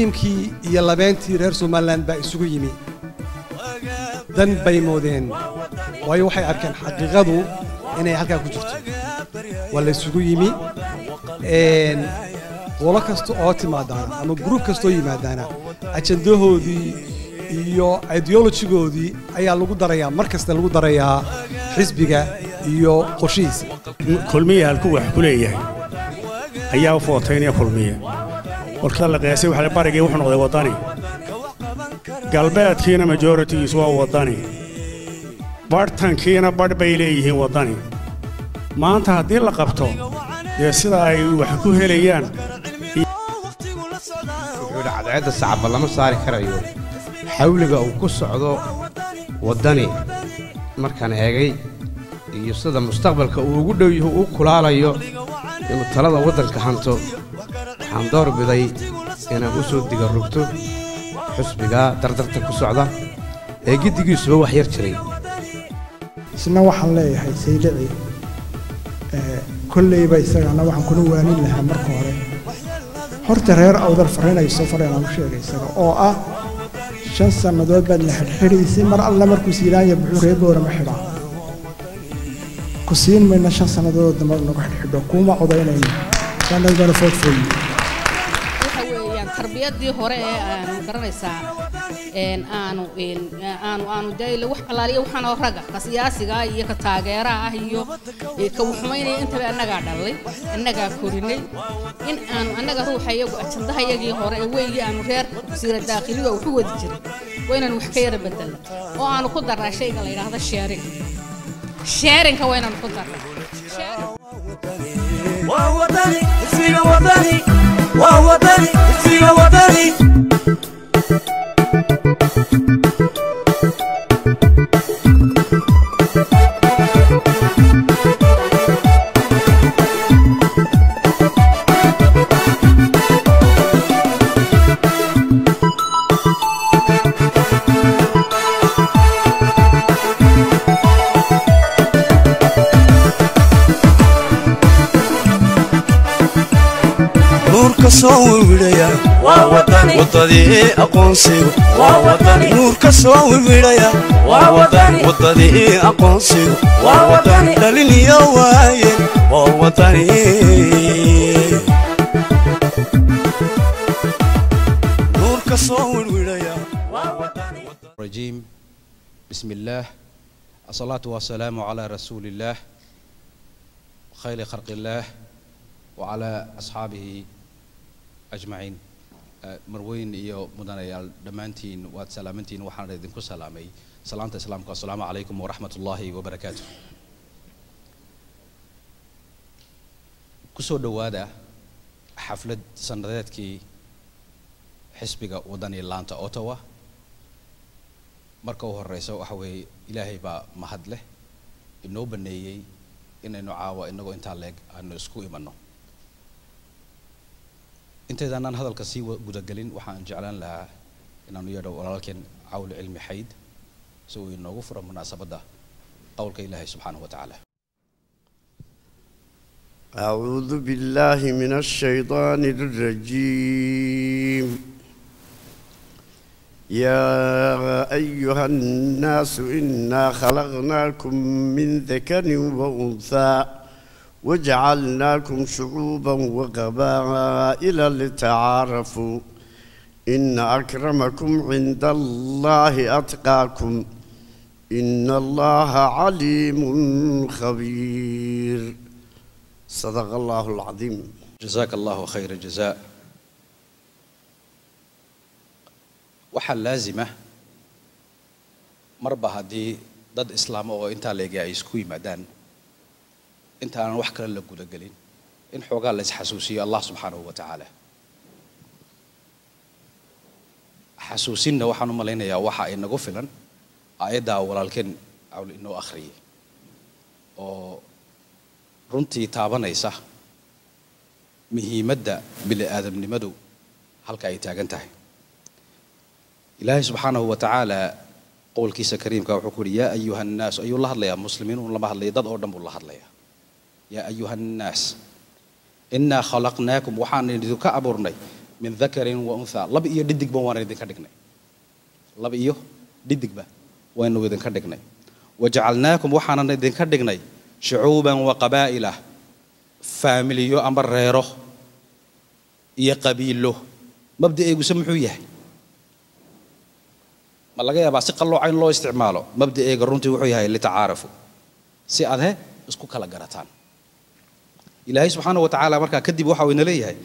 liimkii iyo labeentii reer somalilan baa isugu yimi dan bay moodeen waayo waxay arkeen xaqiiqadu inay halkaa ku jirto waa la isugu yimi een, qolo kasta oo timaadaana ama gruub kasta oo yimaadaana ajandahoodii iyo ideolojigoodii ayaa lagu darayaa mar kasta lagu darayaa xisbiga iyo qorshihiisa kulmiya halku wax ku leeyahay ayaa u footaynaya kulmiya warkada la qiyaasay waxa la barigii wuxuu noqday waddani galbeedkiina majoritigiisu waa waddani barhtankiina badh bay leeyihiin waddani maanta haddii la qabto dee sida ay wax ku helayaan wuxuu yidhi cadceedda sacaba lama saari karayo xawliga uu ku socdo waddani markaan eegay iyo sida mustaqbalka uu ugu dhow yahu u kulaalayo inuu talada waddanka hanto waxaan door biday inaan u soo diga rogto xusbiga dardarta ku socda ee giddigiisuba wax yar jiray isna waxaan leeyahay saylici ee, kolleyba isagana waxaan kula waanin lahaa marka hore horta reer awdal farrinayso fareenaan u sheegay isaga oo ah shan sannadood baad la xidhxidhaysay mar alle markuu siilaanya buxuu reer boorama xidhaa ku siin mayna shan sannadood dambe nagu xidhxidho kuuma codaynayno sanadgana foodfooyi waxa weeyaan tarbiyadii hore ee aanu garanaysaa een aanu een aanu aanu dayla wax alaaliya waxaan oo raga ka siyaasiga ah iyo ka taageeraha ah iyo ee ka wuxumaynaya intaba annagaa dhalay annagaa korinay in aanu annaga ruuxa iyagu ajandaha iyagii hore ee weygii aanu reer wasiira daakhiliga waxu wadi jiray waa inaanu wax ka yara bedelna oo aanu ku darnaa shayga la yidhaahdo sheering sheerinka waa inaanu ku darnaa Sharing. waa wadani ismiga wadani waa wadani ismiga wadani nuurka soo wirwidhaya waa wadani wadadii aqoonsigu waa wadani nuurka soo wirwidhaya waa wadani wadadii aqoonsigu waa wadani dhalin iyo waayeen waa wadani nuurka soo wirwidhaya waa wadani الرجيم بسم الله الصلاة والسلام على رسول الله خير خلق الله وعلى أصحابه أجمعين آه، مروين إيو مدنيال دمانتين واد سلامنتين وحان ريدين كو سلامي سلامة إسلامك السلام عليكم ورحمة الله وبركاته كسو دوادا حفلة سندادكي حسبك ودني لانتا أوتوا marka u horeysa waxa weeye ilaahay baa mahad leh inoo baneeyey inaynu caawa inagoo intaa leeg aanu isku imanno intaydaanaan hadalka sii wa- gudagelin waxaan jeclaan lahaa inaanu yeedho walaalkeen cawl cilmi xayd si uu inoogu furo munaasabadda qowlka ilaahay subxaanahu wa tacaala أعوذ بالله من الشيطان الرجيم يا أيها الناس إنا خلقناكم من ذكر وأنثى وجعلناكم شعوبا وقبائل لتعارفوا إن أكرمكم عند الله أتقاكم إن الله عليم خبير صدق الله العظيم jazaaka allahu khayra jazaa waxaa laazima marba haddii dad islaamo oo intaa leegi ay isku yimaadaan intaanan wax kale la gudagelin in xoogaa la isxasuusiyo allah subxaanahu wa tacaala xasuusinna waxaan u malaynayaa waxa ay nagu filan aayaddaa walaalkeen cawl inoo akhriyay oo runtii taabanaysa muhiimadda bini aadamnimadu halka ay taagan tahay ilaahay subxaanahu wa tacaala qowlkiisa kariimka wuxuu ku yidhi yaa ayuha annaas ayuu la hadlayaa muslimiin uun lama hadlaya dad oo dhan buu la hadlayaa yaa ayuha annaas innaa khalaqnaakum waxaan idinka abuurnay min dakarin wa unthaa lab iyo dhidigba waan idinka dhignay lab iyo dhidigba waynu idinka dhignay wajacalnaakum waxaanan idinka dhignay shucuuban wa qabaa'ila faamiliyo ama reero iyo qabiilo mabda'eeguse muxuu yahay ma laga yaabaa si qallooca in loo isticmaalo mabda'eega runtii wuxuu yahay litacaarafu si aad he isku kala garataan ilaahay subxaana wa tacaala markaa kadib waxa uu ina leeyahay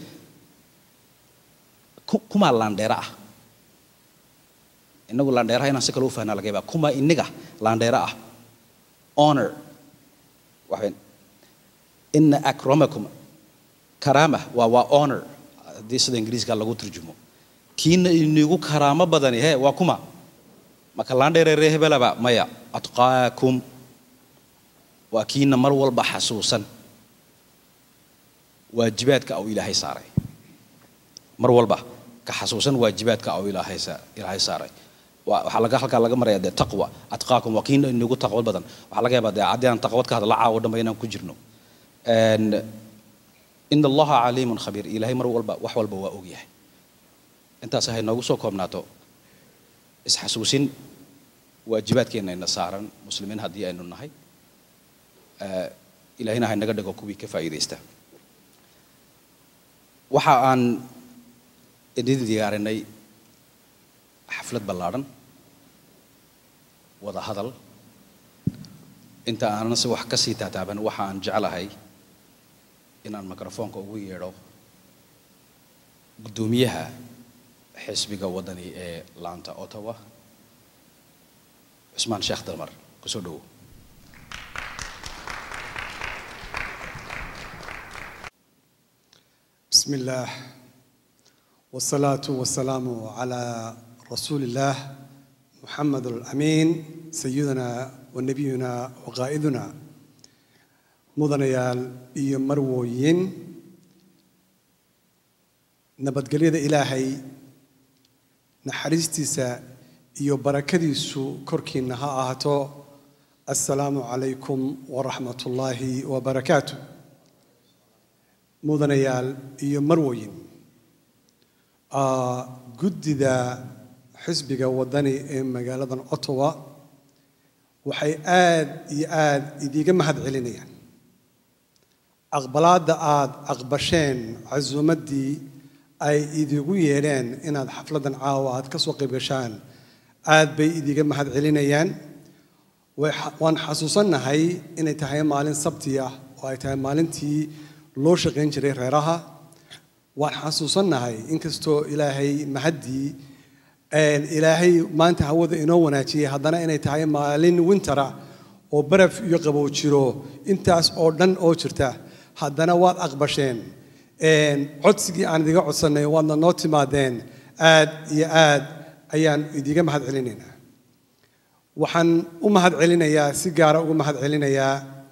ku- kumaa laandheera ah inagu laandheeraha inaan si kale u fahnaa laga yaabaa kumaa iniga laandheera ah honor waxayn ina akramakum karaama waa waa honor haddii sida ingiriiska lagu turjumo kiina inigu karaamo badani he waa kuma maka laandheere ree hebelaba maya atqaakum waa kiina mar walba xasuusan waajibaadka uu ilaahay saaray mar walba ka xasuusan waajibaadka uu ilaahay sa- ilaahay saaray waa- waxaa laga halkaa laga maraya dee taqwa atqaakum waa kiina inigu taqwad badan waxaa laga yaabaa dee haddii aan taqwad ka hadla caawo dhanba inaan ku jirno And in allaha caliimun khabiir ilaahay mar walba wax walba waa ogyahay intaas hay noogu soo koobnaato isxasuusin waajibaadkeenna ina saaran muslimiin haddii aynu nahay Eh, ilaahayna ha inaga dhigo kuwii ka faa'iidaysta waxa aan idin diyaarinay xaflad ballaadhan wada hadal inta aanan si wax ka sii taataaban waxa aan jeclahay inaan mikrofoonka ugu yeedho guddoomiyaha xisbiga waddani ee laanta ottawa cusmaan sheekh dalmar kusoo dhowo بسم الله والصلاة والسلام على رسول الله محمد الأمين سيدنا ونبينا وقائدنا مدنيال iyo marwooyin nabadgelyada ilaahay naxariistiisa iyo barakadiisu korkiinna ha ahaato assalaamu calaykum waraxmat ullaahi wabarakaatu mudanayaal iyo marwoyin Ah, guddida xisbiga waddani ee magaaladan ottawa waxay aad iyo aad idiiga mahad celinayaan aqbalaadda aad aqbasheen casuumaddii ay idigu yeedheen inaad xafladdan caawa aad ka soo qayb gashaan aad bay idiiga mahad celinayaan way xa- waan xasuusannahay inay tahay maalin sabti ah oo ay tahay maalintii loo shaqayn jiray reeraha waan xasuusannahay inkastoo ilaahay mahaddii een, ilaahay maanta hawada inoo wanaajiyey haddana inay tahay maalin wintera oo baraf iyo qabow jiro intaas oo dhan oo jirta haddana waad aqbasheen Een, codsigii aan idiga codsannay waadna noo timaadeen aad iyo aad ayaan idiga mahad celinaynaa waxaan u mahad celinayaa si gaara ugu mahad celinayaa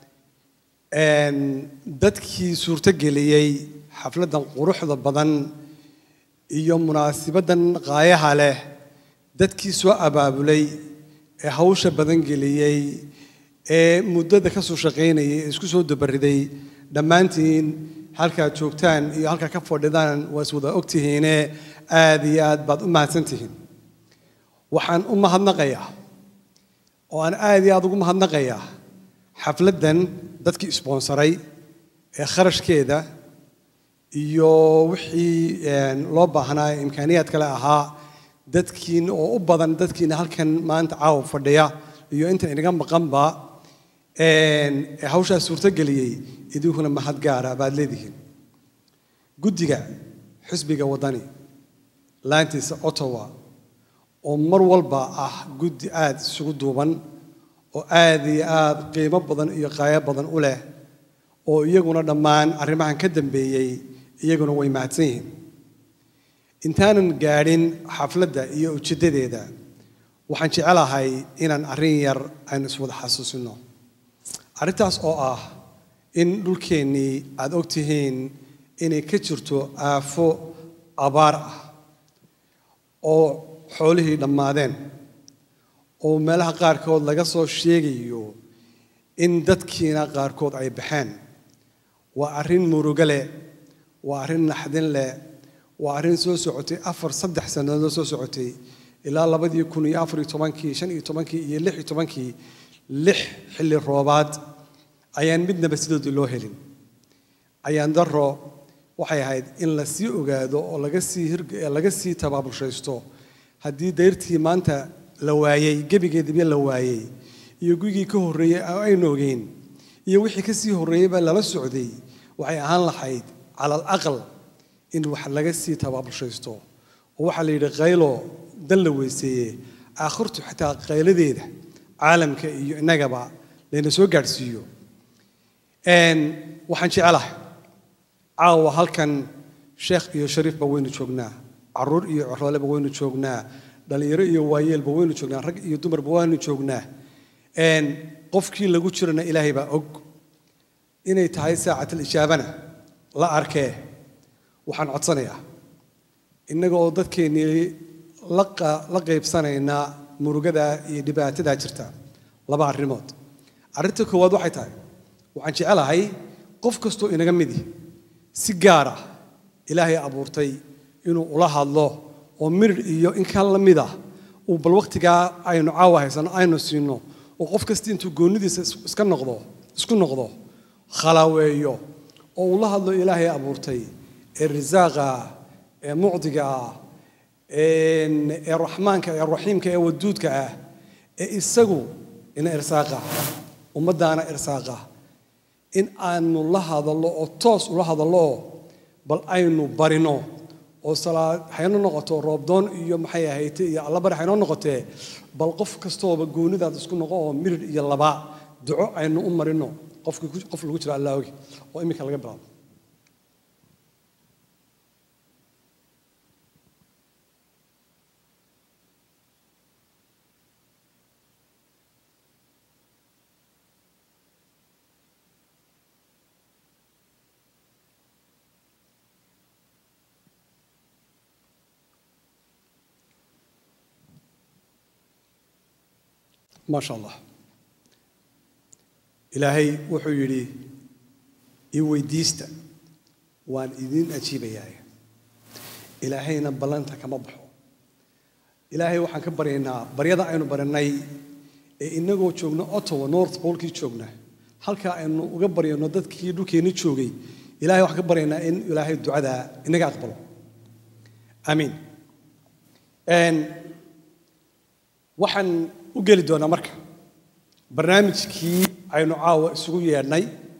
een, dadkii suurtogeliyey xafladdan quruxda badan iyo munaasibaddan qaayaha leh dadkii soo abaabulay ee hawsha badan geliyey ee muddada ka soo shaqaynayay ee isku soo dabariday dhammaantiin halkaad joogtaan iyo halkaa ka fadhidaan waa is wada ogtihiine aad iyo aad baad u mahadsantihiin waxaan u mahadnaqayaa oo aan aad iyo aad ugu mahadnaqayaa xafladdan dadkii isboonsaray ee kharashkeeda iyo wixii een, loo baahnaa ee imkaaniyaad kale ahaa dadkiin oo u badan dadkiina halkan maanta caawa fadhiya iyo inta inaga maqanba een, ee hawshaas suurtogeliyey idinkuna mahad gaara baad leedihiin guddiga xisbiga waddani laantiisa ottawa oo mar walba ah guddi aad isugu duuban oo aad iyo aad qiimo badan iyo qaayo badan u leh oo iyaguna dhammaan arrimahan ka dambeeyey iyaguna way mahadsan yihiin intaanan gaadhin xafladda iyo ujeeddadeeda waxaan jecelahay inaan arrin yar aynu iswada xasuusino arrintaas oo ah in dhulkeennii aad og tihiin inay ka jirto aafo abaar ah oo xoolihii dhammaadeen oo meelaha qaarkood laga soo sheegayo in dadkiina qaarkood ay baxeen waa arrin murugo leh waa arrin naxdin leh waa arrin soo socotay afar saddex sannadood soo socotay ilaa labadii kun iyo afar iyo tobankii shan iyo tobankii iyo lix iyo tobankii lix xilli roobaad ayaan midnaba sidoodii loo helin ayaan daro waxay ahayd in la sii ogaado oo laga sii hirg laga sii tabaabulshaysto haddii dayrtii maanta la waayey gebigeediba la waayey iyo gurigii ka horreeyey aynu ogeyn iyo wixii ka sii horreeyeyba lala socday waxay ahaan lahayd cala alaqal in wax laga sii tabaabulshaysto oo waxaa la yidhi qaylo dan la weyseeye aakhirtu xitaa qayladeeda caalamka iyo innagaba layna soo gaadhsiiyo waxaan jecelahay caawa halkan sheekh iyo shariifba waynu joognaa caruur iyo corooleba waynu joognaa dhallinyaro iyo waayeelba waynu joognaa rag iyo dumarba waynu joognaa qofkii lagu jirana ilaahay baa og inay tahay saacatal ijaabana la arkee waxaan codsanayaa innaga oo dadkeennii la qaybsanaynaa murugadaa iyo dhibaatadaa jirta laba arrimood arrinta koowaad waxay tahay waxaan jecelahay qof kastoo inaga midi si gaar ah ilaahay abuurtay inuu ula hadlo oo mirir iyo in ka la mid ah uu bal wakhtigaa aynu caawa haysano aynu siino oo qof kasta intuu goonidiisa iska noqdo isku noqdo khalaaweeyo oo uu la hadlo ilaahay abuurtay ee risaaqa ee mucdiga ah ee raxmaanka ee raxiimka ee waduudka ah ee isagu ina irsaaqa ummaddaana irsaaqa in aanu la hadallo oo toos ula hadallo oo bal aynu barino oo salaad hayno noqoto roobdoon iyo maxay ahayte iyo allabari haynoo noqotee bal qof kastooba goonidaad isku noqo oo mirir iyo laba duco aynu u marino qofkii qof lagu jiro allah ogi oo iminka laga bilaabo ما شاء الله إلهي wuxuu yidhi ii weydiista waan idin ajiibayaa ilaahayna ballanta kama baxo ilaahay waxaan ka baryaynaa baryada aynu baranay ee inagoo joogno ottawa north polkii joogna halkaa aynu uga baryayno dadkii dhulkeenni joogay ilahay waxaan ka baryaynaa in ilaahay ducada inaga aqbalo aamiin waxaan u geli doonaa marka barnaamijkii aynu caawa isugu yeedhnay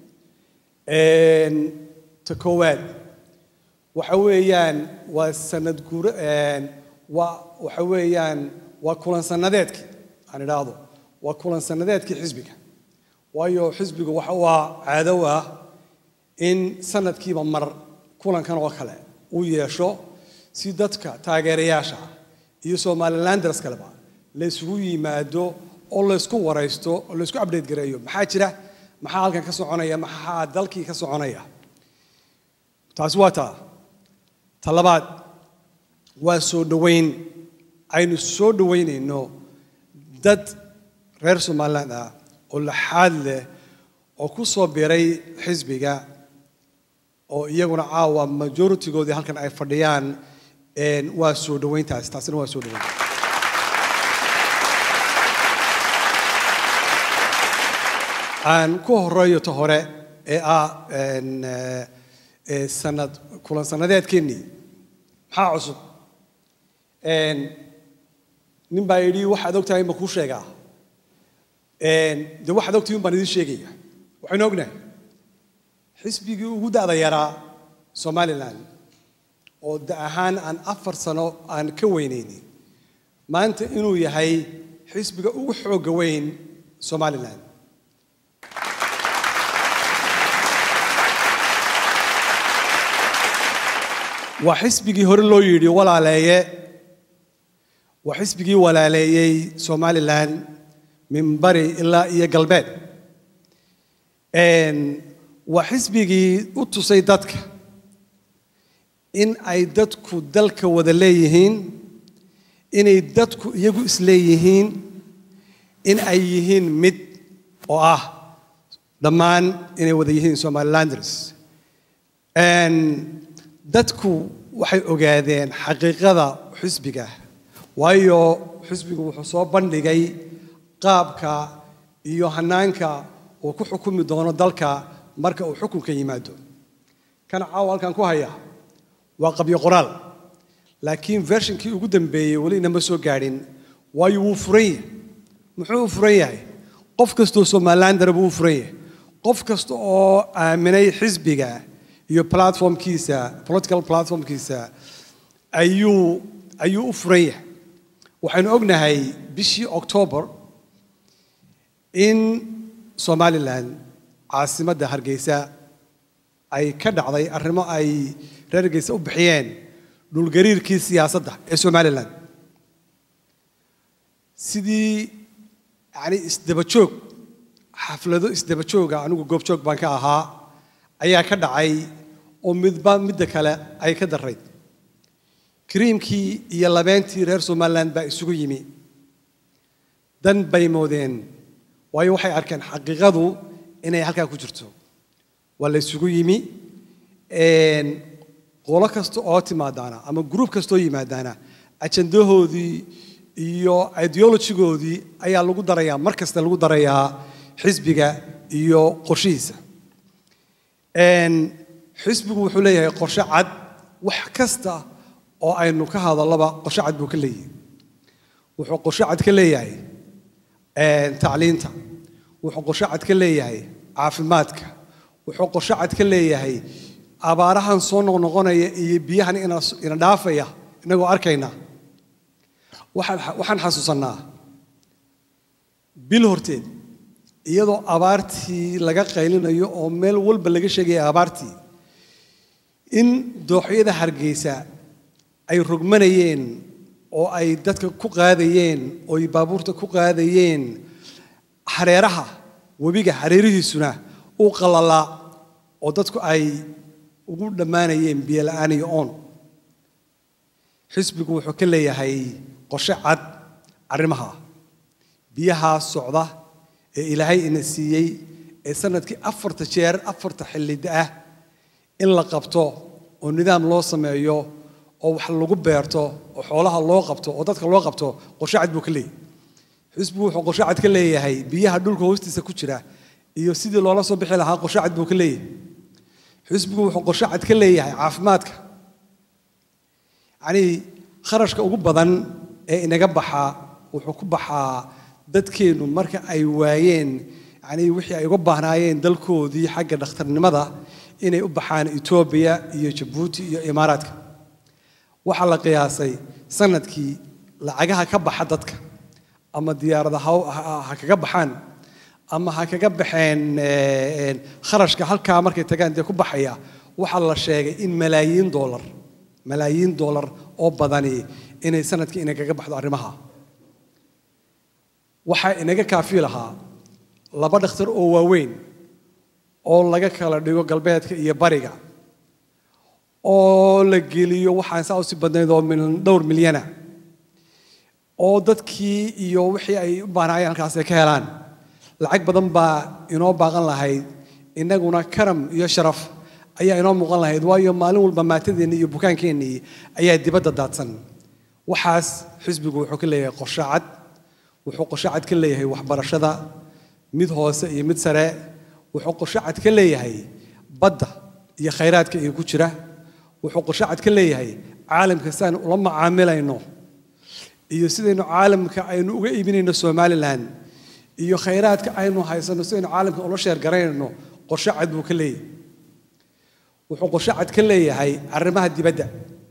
ta koowaad waxa weeyaan waa sanad guura waa waxa weeyaan waa kulan sanadeedkii aan idhaahdo waa kulan sanadeedkii xisbiga waayo xisbigu waxa waa caado ah in sanadkiiba mar kulankan oo kale uu yeesho si dadka taageerayaasha iyo somalilanders kaleba la isugu yimaado oo laysku waraysto oo laysku update gareeyo maxaa jira maxaa halkan ka soconaya maxaa dalkii ka soconaya taasi waa taa ta labaad waa soo dhoweyn aynu soo dhoweynayno dad reer somaliland ah oo laxaad leh oo ku soo biray xisbiga oo iyaguna caawa majoritigoodii halkan ay fadhiyaan waa soo dhoweyntaasi taasina waa soo dhoweyn aan ku horeeyo ta hore ee ah sanad kulan sanadeedkeennii maxaa cusub nin baa yidhi waxaad ogtahay ma kuu sheegaa de waxaad ogtahay un baan idiin sheegaya waxaynu ognahay xisbigii ugu da'da yaraa somalilan oo da ahaan aan afar sano aan ka weynaynin maanta inuu yahay xisbiga ugu xoogga weyn somalilan waa xisbigii hore loo yidhi walaaleeye waa xisbigii walaaleeyey somalilan min bari ilaa iyo galbeed waa xisbigii u tusay dadka in ay dadku dalka wada leeyihiin inay dadku iyagu isleeyihiin in ay yihiin mid oo ah dhammaan inay wada yihiin somalilanders dadku waxay ogaadeen xaqiiqada xisbiga waayo xisbigu wuxuu soo bandhigay qaabka iyo hanaanka uu ku xukumi doono dalka marka uu xukunka yimaado kan caawa halkan ku haya waa qabyo qoraal laakiin vershinkii ugu dambeeyey weli inama soo gaadhin waayo wuu furan yahay muxuu u furan yahay qof kastoo somalilan darab wuu furan yahay qof kasta oo aaminay xisbiga iyo platformkiisa political platformkiisa ayuu ayuu u furan yahay waxaynu ognahay bishii october in somalilan caasimadda hargeysa ay ka dhacday arrimo ay reer hargeysa u bixiyeen dhulgariirkii siyaasadda ee somalilan sidii yani isdaba joog xaflado isdaba jooga anigu goobjoog baan ka ahaa ayaa ka dhacay oo midba midda kale ay ka darayd kariimkii iyo labeentii reer somalilan baa isugu yimi dan bay moodeen waayo waxay arkeen xaqiiqadu inay halkaa ku jirto waa la isugu yimi qolo kasta oo timaadaana ama gruub kastaoo yimaadaana ajandahoodii iyo ideologigoodii ayaa lagu darayaa mar kasta lagu darayaa xisbiga iyo qorshihiisa xisbigu wuxuu leeyahay qorshe cad wax kasta oo aynu ka hadallaba qorshe cad buu ka leeyahay wuxuu qorshe cad ka leeyahay tacliinta wuxuu qorshe cad ka leeyahay caafimaadka wuxuu qorshe cad ka leeyahay abaarahan soo noqnoqonaya iyo biyahan ina dhaafaya inagoo arkayna waxaan xasuusannaa bil horteed iyadoo abaartii laga qaylinayo oo meel walba laga sheegaya abaartii in dooxyada hargeysa ay rogmanayeen oo ay dadka ku qaadayeen oo ay baabuurta ku qaadayeen hareeraha webiga hareerihiisuna uu qalalaa oo dadku ay ugu dhammaanayeen biyo la'aan iyo oon xisbigu wuxuu ka leeyahay qorshe cad arrimaha biyahaa socda ee ilaahay ina siiyey ee sanadkii afarta jeer afarta xillida ah in la qabto oo nidaam loo sameeyo oo wax lagu beerto oo xoolaha loo qabto oo dadka loo qabto qorshe cad buu ka leeyahay xisbigu wuxuu qorshe cad ka leeyahay biyaha dhulka hoostiisa ku jira iyo sidii loola soo bixi lahaa qorshe cad buu ka leeyahay xisbigu wuxuu qorshe cad ka leeyahay caafimaadka yacnii kharashka ugu badan ee inaga baxaa wuxuu ku baxaa dadkeennu marka ay waayeen yacnii wixii ay uga baahnaayeen dalkoodii xagga dhakhtarnimada inay u baxaan etoobiya iyo jabuuti iyo imaaraadka waxaa la qiyaasay sanadkii lacagaha ka baxa dadka ama diyaarada ha kaga baxaan ama ha kaga baxeen kharashka halkaa markay tagaan dee ku baxaya waxaa la sheegay in malaayiin doolar malaayiin doolar oo badani inay sanadkii inay kaga baxdo arrimaha waxaa inaga kaafi lahaa laba dhakhtar oo waaweyn oo laga kala dhigo galbeedka iyo bariga oo la geliyo waxaan saa usii badnayd oo dhowr milyana oo dadkii iyo wixii ay u baahnaayeen halkaas ay ka helaan lacag badan baa inoo baaqan lahayd innaguna karam iyo sharaf ayaa inoo muuqan lahayd waayo maalin walba maatadeennii iyo bukaankeennii ayaa dibadda daadsan waxaas xisbigu wuxuu ka leeyahay qorshe cad wuxuu qorshe cad ka leeyahay waxbarashada mid hoose iyo mid sare wuxuu qorshe cad ka leeyahay badda iyo khayraadka iyo ku jira wuxuu qorshe cad ka leeyahay caalamka si aynu ula macaamilayno iyo sidaynu caalamka aynu uga iibinayno somalilan iyo khayraadka aynu haysano sidaynu caalamka ula sheergaraynayno qorshe cad buu ka leeyahay wuxuu qorshe cad ka leeyahay arrimaha dibadda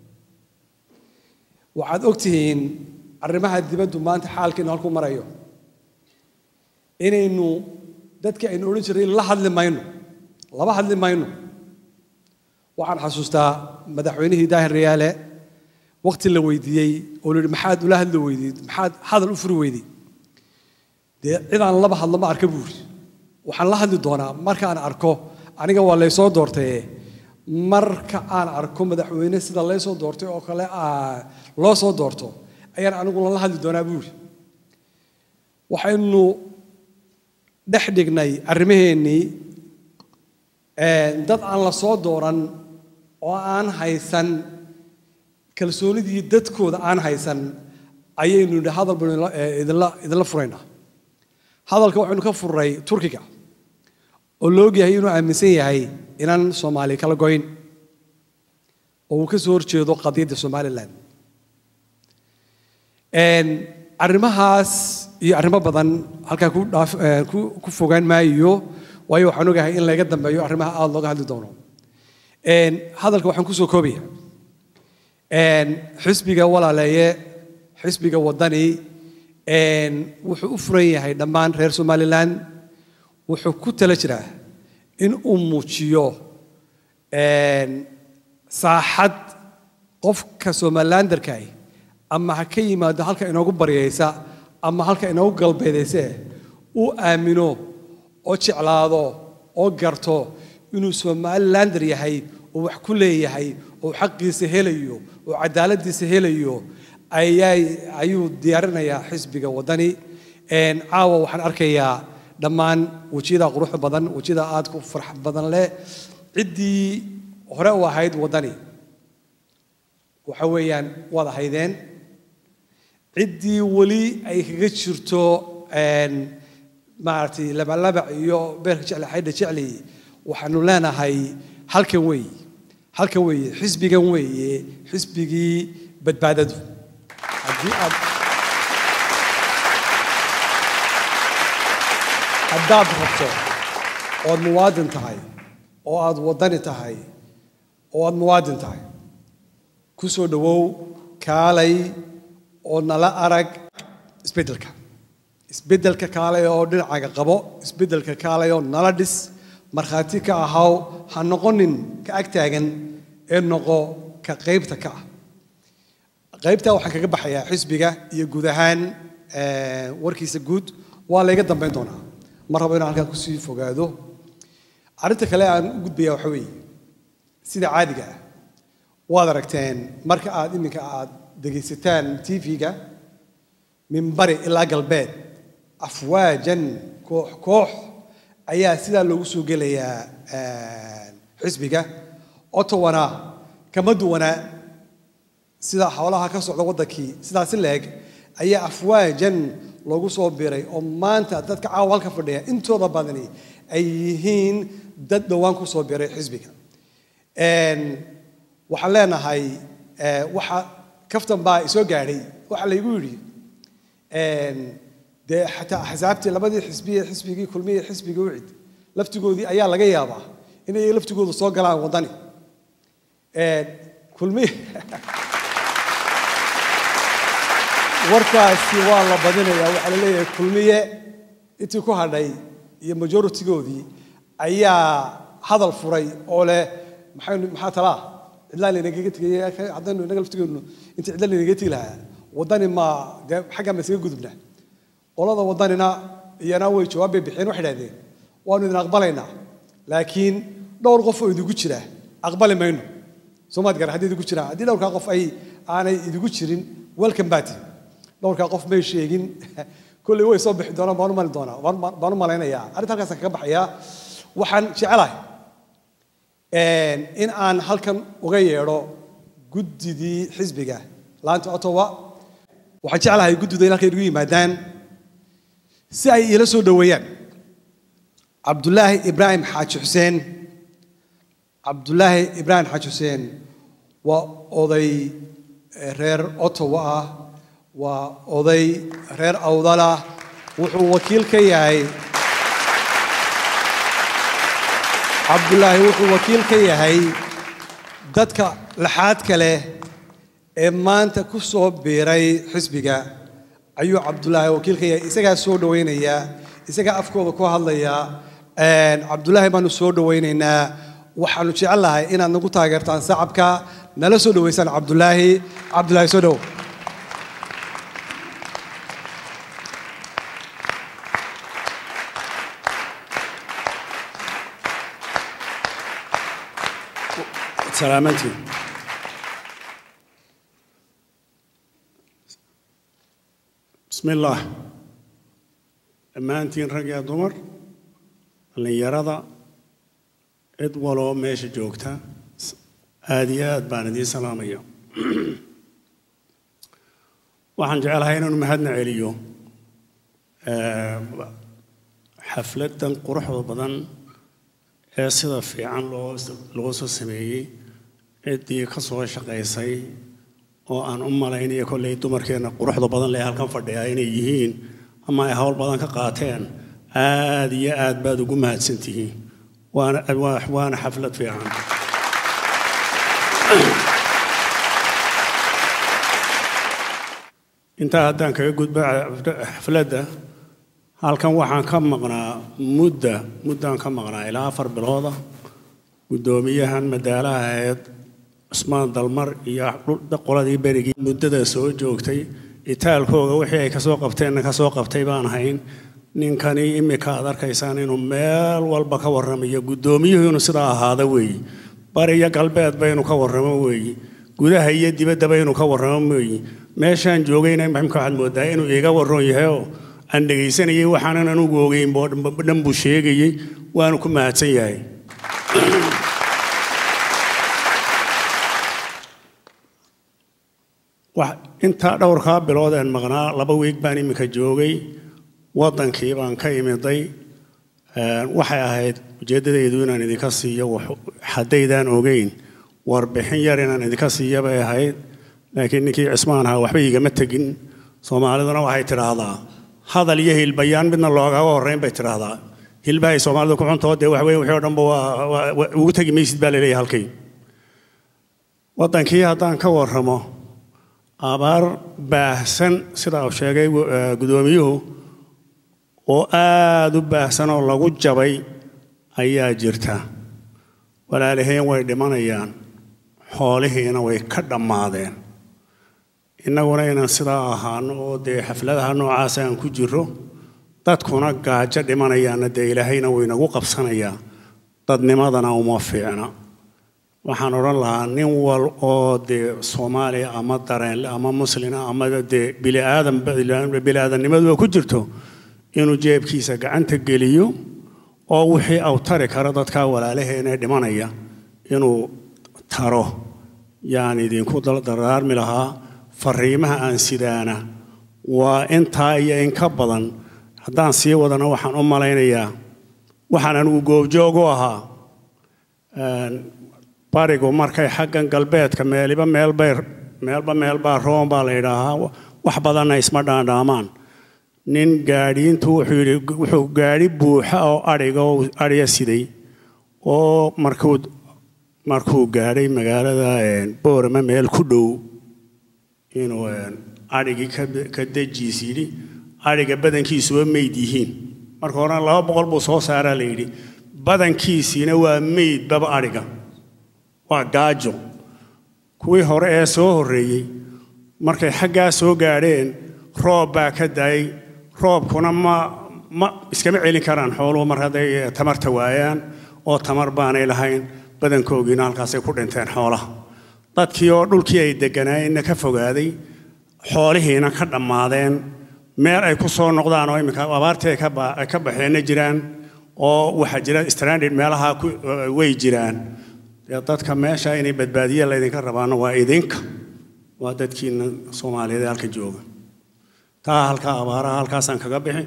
waxaad ogtihiin arrimaha dibaddu maanta xaalkeenu halku marayo inaynu dadkii aynu odhan jiray la hadli mayno laba hadli mayno waxaan xasuustaa madaxweynihii daahir rayaale waqti la weydiiyey oo la yidhi maxaad ula hadli weydiid maxaad hadal u furi weyday dee cidaan laba hadlo ma arka buuri waxaan la hadli doonaa markaan arko aniga waa laysoo doortaye marka aan arko madaxweyne sida laysoo doortay oo kale loo soo doorto ayaan aniguna la hadli doonaa buuri waxaynu dhex dhignay arrimaheennii dad aan la soo dooran oo aan haysan kalsoonidii dadkooda aan haysan ayaynu nidhi hadal baynu idinla- eh, idinla idinla furaynaa hadalka waxaynu ka furnay turkiga oo la ogyahay inuu aaminsan yahay inaan soomaali kala goyn oo uu ka soo horjeedo qadiyadda somalilan Een, arrimahaas iyo arrimo badan halkaa ku dhaaf eh, ku ku fogaan maayo waayo waxaan ogahay in laga dambeeyo arrimaha aada looga hadli doono Een, hadalka waxaan kusoo koobaya Een, xisbiga walaaleeye xisbiga wadani een, wuxuu u furan yahay dhammaan reer somalilan wuxuu ku tala jiraa in uu muujiyo een, saaxad qofka somalilandarkaah ama ha ka yimaado halka inoogu baryaysa ama halka inoogu galbeedayse uu aamino oo jeclaado oo garto inuu somalilander yahay oo wax ku leeyahay oo xaqiisa helayo oo cadaaladiisa helayo ayay ayuu diyaarinayaa xisbiga wadani Een, caawa waxaan arkayaa dhammaan wejiyada quruxda badan wejiyada aad ku farx badan leh ciddii hore u ahayd wadani waxa weeyaan waad ahaydeen ciddii weli ay kaga jirto een, maaragtay labalabac iyo beerka jecli xaydha jecli waxaanu leenahay halkan weeye halkan weeye xisbigan weeye xisbigii badbaadadu haddii aad haddaad rabto ood muwaadin tahay oo aad wadani tahay oo aad muwaadin tahay ku soo dhowow kaalay oo nala arag isbeddelka isbeddelka kaalay oo dhinacaaga qabo isbeddelka kaalay oo nala dhis markhaati ka ahaw ha noqonin ka ag taagan ee noqo ka qaybta ka ah qaybtaa waxaan kaga baxayaa xisbiga iyo guud ahaan eh, warkiisa guud waa layga dambayn doonaa ma rabo inaan halkaa kusii fogaado arrinta kale aan u gudbaya waxa weeye sida caadiga ah waad aragteen marka aad iminka aad dhegaysataan tv-ga min bari ilaa galbeed afwaajan koox koox ayaa sidaa loogu soo gelayaa eh, xisbiga otowana kama duwana sida xoolaha ka socda waddankii sidaasi leeg ayaa afwaajan loogu soo biray oo maanta dadka caawa halka fadhiya intooda badani ay yihiin dad dhowaan ku soo biray xisbiga Een, waxaan leenahay eh, waxa kaftan baa isoo gaadhay waxa laygu yidhi een, dee xataa axsaabtii labadii xisbiye xisbigii kulmiye xisbigii ucid laftigoodii ayaa laga yaabaa inay laftigoodu soo galaan waddani Een, kulmiye warkaasi waa la badinayaa waxaa la leeyahay kulmiye intii ku hadhay iyo majoritigoodii ayaa hadal furay oo leh maxaynu maxaa talaa cidlaa laynagaga tegay haddaynu inaga laftigeenu intii cidla laynagaga tegi lahaa waddani ma dee xaggaa ma isaga gudubna qolada waddanina iyana way jawaab bay bixiyeen waxay idhahdeen waanu idin aqbalaynaa laakiin dhowr qof oo idigu jira aqbali mayno soomaad gara haddii idigu jiraan haddii dhowrkaa qof ay aanay idigu jirin welcome baati dhowrkaa qof may sheegin kolley way soo bixi doonaan baan u mali doonaa baan baan u malaynayaa arrinta halkaasaan kaga baxayaa waxaan jecelahay een, in aan halkan uga yeedho guddidii xisbiga laanta ottawa waxaan jeclahay guddidu in halkan igu yimaadaan si ay iila soo dhoweeyaan cabdulaahi ibraahim xaaji xuseen cabdulaahi ibraahim xaaji xuseen waa oday eh, reer ottawa ah waa oday reer awdalah wuxuu wakiil ka yahay cabdulaahi wuxuu wakiil ka yahay dadka laxaadka leh ee maanta ku soo biiray xisbiga ayuu cabdulaahi wakiil ka yahay isagaa soo dhoweynaya isagaa afkooda ku hadlaya Een, cabdulaahi baanu soo dhoweynaynaa waxaanu jecelnahay inaad nagu taageertaan sacabka nala soo dhoweysaan cabdulaahi cabdulaahi soo dhow salaamantiin bismi illaah dhammaantiin rag iyo dumar dhallinyarada cid waloo meesha joogta aada iyo aad baan idiin salaamaya waxaan jecelahay inaan mahadna celiyo eh, xafladdan quruxda badan ee sida fiican loo loo soo sameeyey ciddii ka soo shaqaysay oo aan u malaynayo kolley dumarkeenna quruxda badan lee halkan fadhiya inay yihiin ama ay hawl badan ka qaateen aad iyo aad baad ugu mahadsan tihiin waana waa- waana xaflad fiican intaa haddaan kaga gudbo xafladda halkan waxaan ka maqnaa mudda muddaan ka maqnaa ilaa afar bilooda guddoomiyahan madaalaha ahayd cusmaan dalmar iyo dhul- qoladii berigii muddada soo joogtay itaalkooga wixii ay kasoo qabteenna kasoo qabtay baan hayn ninkani imika aad arkaysaan inuu meel walba ka warramayo guddoomiyuhu inuu sidaa ahaada weeyi bari iyo galbeed baynu ka warramo weeyi gudaha iyo dibaddaba inuu ka warramo weeyi meeshaan joogayna maximka waxaad moodaa inuu iiga warroon yahay oo aan dhegaysanayay waxaanan anugu ogeyn boo dhan buu sheegayey waanu ku mahadsan yahay wax intaa dhowrkaa bilood een maqnaa laba wiig baan iminka joogay waddankii baan ka imiday Een, waxay ahayd ujeeddadaydu inaan idinka siiyo wax- haddaydaan ogeyn warbixin yar inaan idinka siiyo bay ahayd laakiin ninkii cismaan ahaa waxba igama tegin soomaaliduna waxay tidhaahdaa hadal iyo hilbayaan midna loogaga horreyn bay tidhaahdaa hilbahay soomaalidu ku cuntoo dee waxweye wixii oo dhanba waa- waa- waa- ugu tegi maysid baa laleeyahay halkay waddankii haddaan ka warramo abaar baahsan sida uu sheegay eh, guddoomiyuhu oo aada u baahsan oo lagu jabay ayaa jirta walaalaheen way dhimanayaan xoolihiina way ka dhammaadeen innaguna inaan sidaa ahaano oo dee xafladaha noocaas aan ku jiro dadkuna gaajo dhimanayaana dee ilaahayna waynagu qabsanayaa dadnimadana uma fiicna waxaan odhan lahaa nin wal oo dee soomaaliya ama dareenle ama muslina ama dee biliaadan biliaadannimadu ku jirto inuu jeebkiisa gacanta geliyo oo wixii au tari karo dadka walaalaheena ee dhimanaya inuu taro yaan idinku dardaarmi lahaa fariimaha aan sidaana waa intaa iyo in ka badan haddaan sii wadana waxaan u malaynayaa waxaan anigu goobjoog u ahaa een, barigu markay xaggan galbeedka meeliba meelbay meelba meelbaa room baa la yidhaahaa wax badanna isma dhaandhaamaan nin gaadhiintu wuxuu yidhi wuxuu gaadhi buuxa oo adhiga oo adhiya siday oo markuu markuu gaadhay magaalada een, boorama meel ku dhow inuu een, adhigii ka- ka dejiis yidhi adhiga badankiisuba meyd yihiin marka horena laba boqol buu soo saaraa la yidhi badankiisiina waa meyd baba adhiga waa gaajo kuwii hore ee soo horreeyey markay xaggaa soo gaadheen roob baa ka daayay roobkuna ma ma iskama celin karaan xooluhu mar hadday tamarta waayaan oo tamar baanay lahayn badankoogiina halkaasay ku dhinteen xoolaha dadkii oo dhulkii ay degganaayeenna ka fogaaday xoolihiina ka dhammaadeen meel ay ku soo noqdaan oo iminka abaartii ay ka ba- ay ka baxeenna jiraan oo waxaa jira stranded meelaha ku way jiraan dee dadka meesha inay badbaadiya laydinka rabaana waa idinka waa dadkiina soomaaliyeed ee halka jooga taa halkaa abaaraha halkaasaan kaga bixi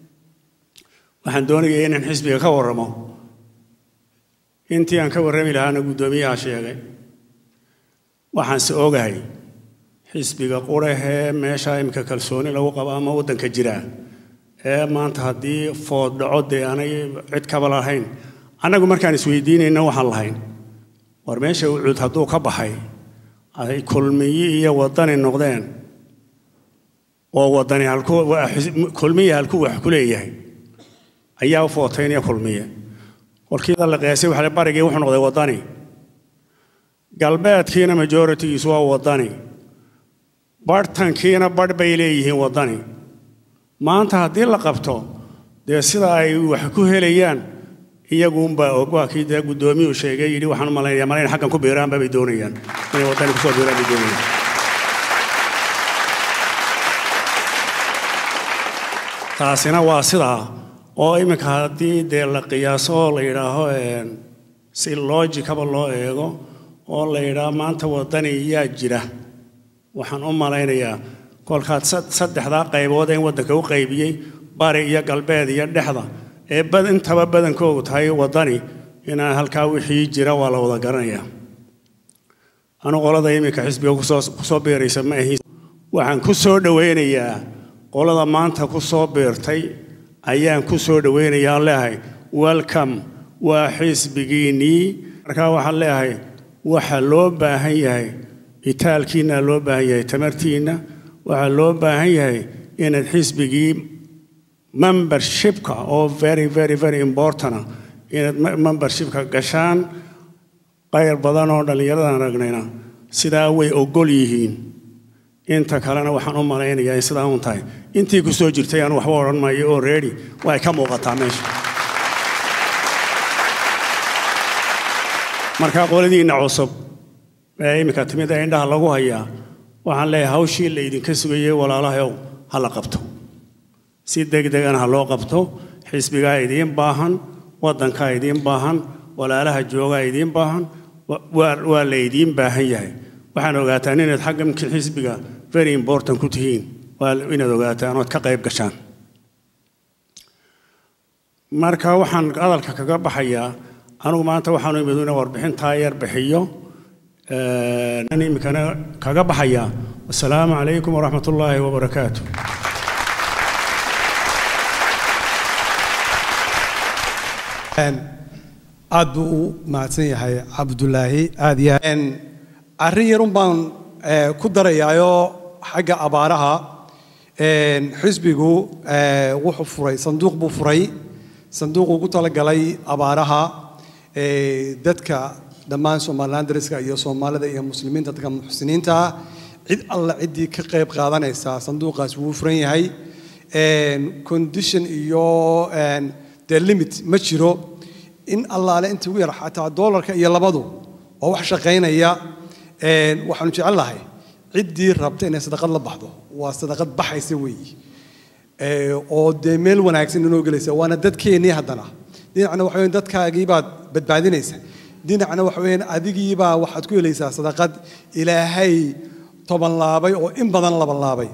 waxaan doonayay inaan xisbiga ka warramo intii aan ka warrami lahaana guddoomiyaha sheegay waxaanse ogahay xisbiga qurahee meesha imika kalsooni lagu qabo ama waddanka jira ee maanta haddii food dhaco dee aanay cid kaba lahayn annagu markaan isweydiinayna waxaan lahayn war meesha ucuud hadduu ka baxay ay kulmiyi iyo waddani noqdeen oo waddani halku waa xis- kulmiyi halkuu wax ku leeyahay ayaa u footaynaya kulmiye kolkiida la qeesay waxa la barigii wuxuu noqday waddani galbeedkiina majoritigiisu waa waddani barhtankiina badh bay leeyihiin waddani maanta haddii la qabto dee sida ay wax ku helayaan iyaguunbaa og waa kii dee guddoomiyuu sheegay yidhi waxaan u malaynayaa malayn xaggan ku biiraanba bay doonayaan inay waddani kusoo biiraan bay doonayaan taasina waa sidaa oo iminka haddii dee la qiyaaso oo la yidhaaho een, si loojikaba loo eego oo la yidhaaho maanta waddani yaa jira waxaan u malaynayaa kolkaad sad- saddexdaa qaybood ee waddanka u qaybiyey bari iyo galbeed iyo dhexda ee bad intaba badankoogu tahay waddani inaan halkaa wixii jira waa la wada garanayaa anu qolada iminka xisbiga kusoo kusoo biiraysa ma ahin waxaan ku soo dhowaynayaa qolada maanta ku soo biirtay ayaan ku soo dhowaynayaa aan leeyahay welcome waa xisbigiinnii markaa waxaan leeyahay waxa loo baahan yahay itaalkiina loo baahan yahay tamartiinna waxaa loo baahan yahay inaad xisbigii membershipka oo very very very important ah, inaad me- membershipka gashaan qayr badan oo dhallinyaradan aragnayna sidaa way ogol yihiin inta kalena waxaan u malaynayaa in sidaa un tahay intii ku soo jirtay aan waxba odhan maayo oo ready way ka muuqataa meesha marka qoladiinna cusub ee iminka timid ee indhaha lagu hayaa waxaan leeyahay hawshii la idinka sugayey walaalahayow ha la qabto si degdegana ha loo qabto xisbigaa idiin baahan waddankaa idiin baahan walaalaha joogaa idiin baahan wa- waa waa la idiin baahan yahay waxaan ogaataan inaad xaggamkii xisbiga very important ku tihiin waa inaad ogaataan ood ka qayb gashaan marka waxaan hadalka kaga baxayaa anigu maanta waxaanu imid inaan warbixintaa yar bixiyo Ee, aan iminkana kaga baxayaa wasalaamu calaykum waraxmat ullaahi wabarakaatu Een, aad buu u mahadsan yahay cabdulaahi aad iyo aad. Een, arrin yarun baan eh, ku darayaayo xagga abaaraha Een, xisbigu eh, wuxuu furay sanduuq buu furay sanduuquu ku talagalay abaaraha eh, dadka dhammaan somaliland dariska iyo soomaalida iyo muslimiinta dadka muxsiniinta ah cid alla ciddii ka qayb qaadanaysa sanduuqaas wuu furan yahay Een, condition iyo een, dee limit ma jiro in allaale inta ugu yar xataa doolarka iyo labadu oo wax shaqaynaya een, waxaanu jecel lahay ciddii rabta inay sadaqad la baxdo waa sadaqad baxaysa weeyi Ee, oo dee meel wanaagsan inoo gelaysa waana dadkeennii haddana dhinacna waxa weyn dadkaagii baad badbaadinaysa dhinacna waxa weyn adigiibaa waxaad ku helaysaa sadaqad ilaahay toban laabay oo in badan laban laabay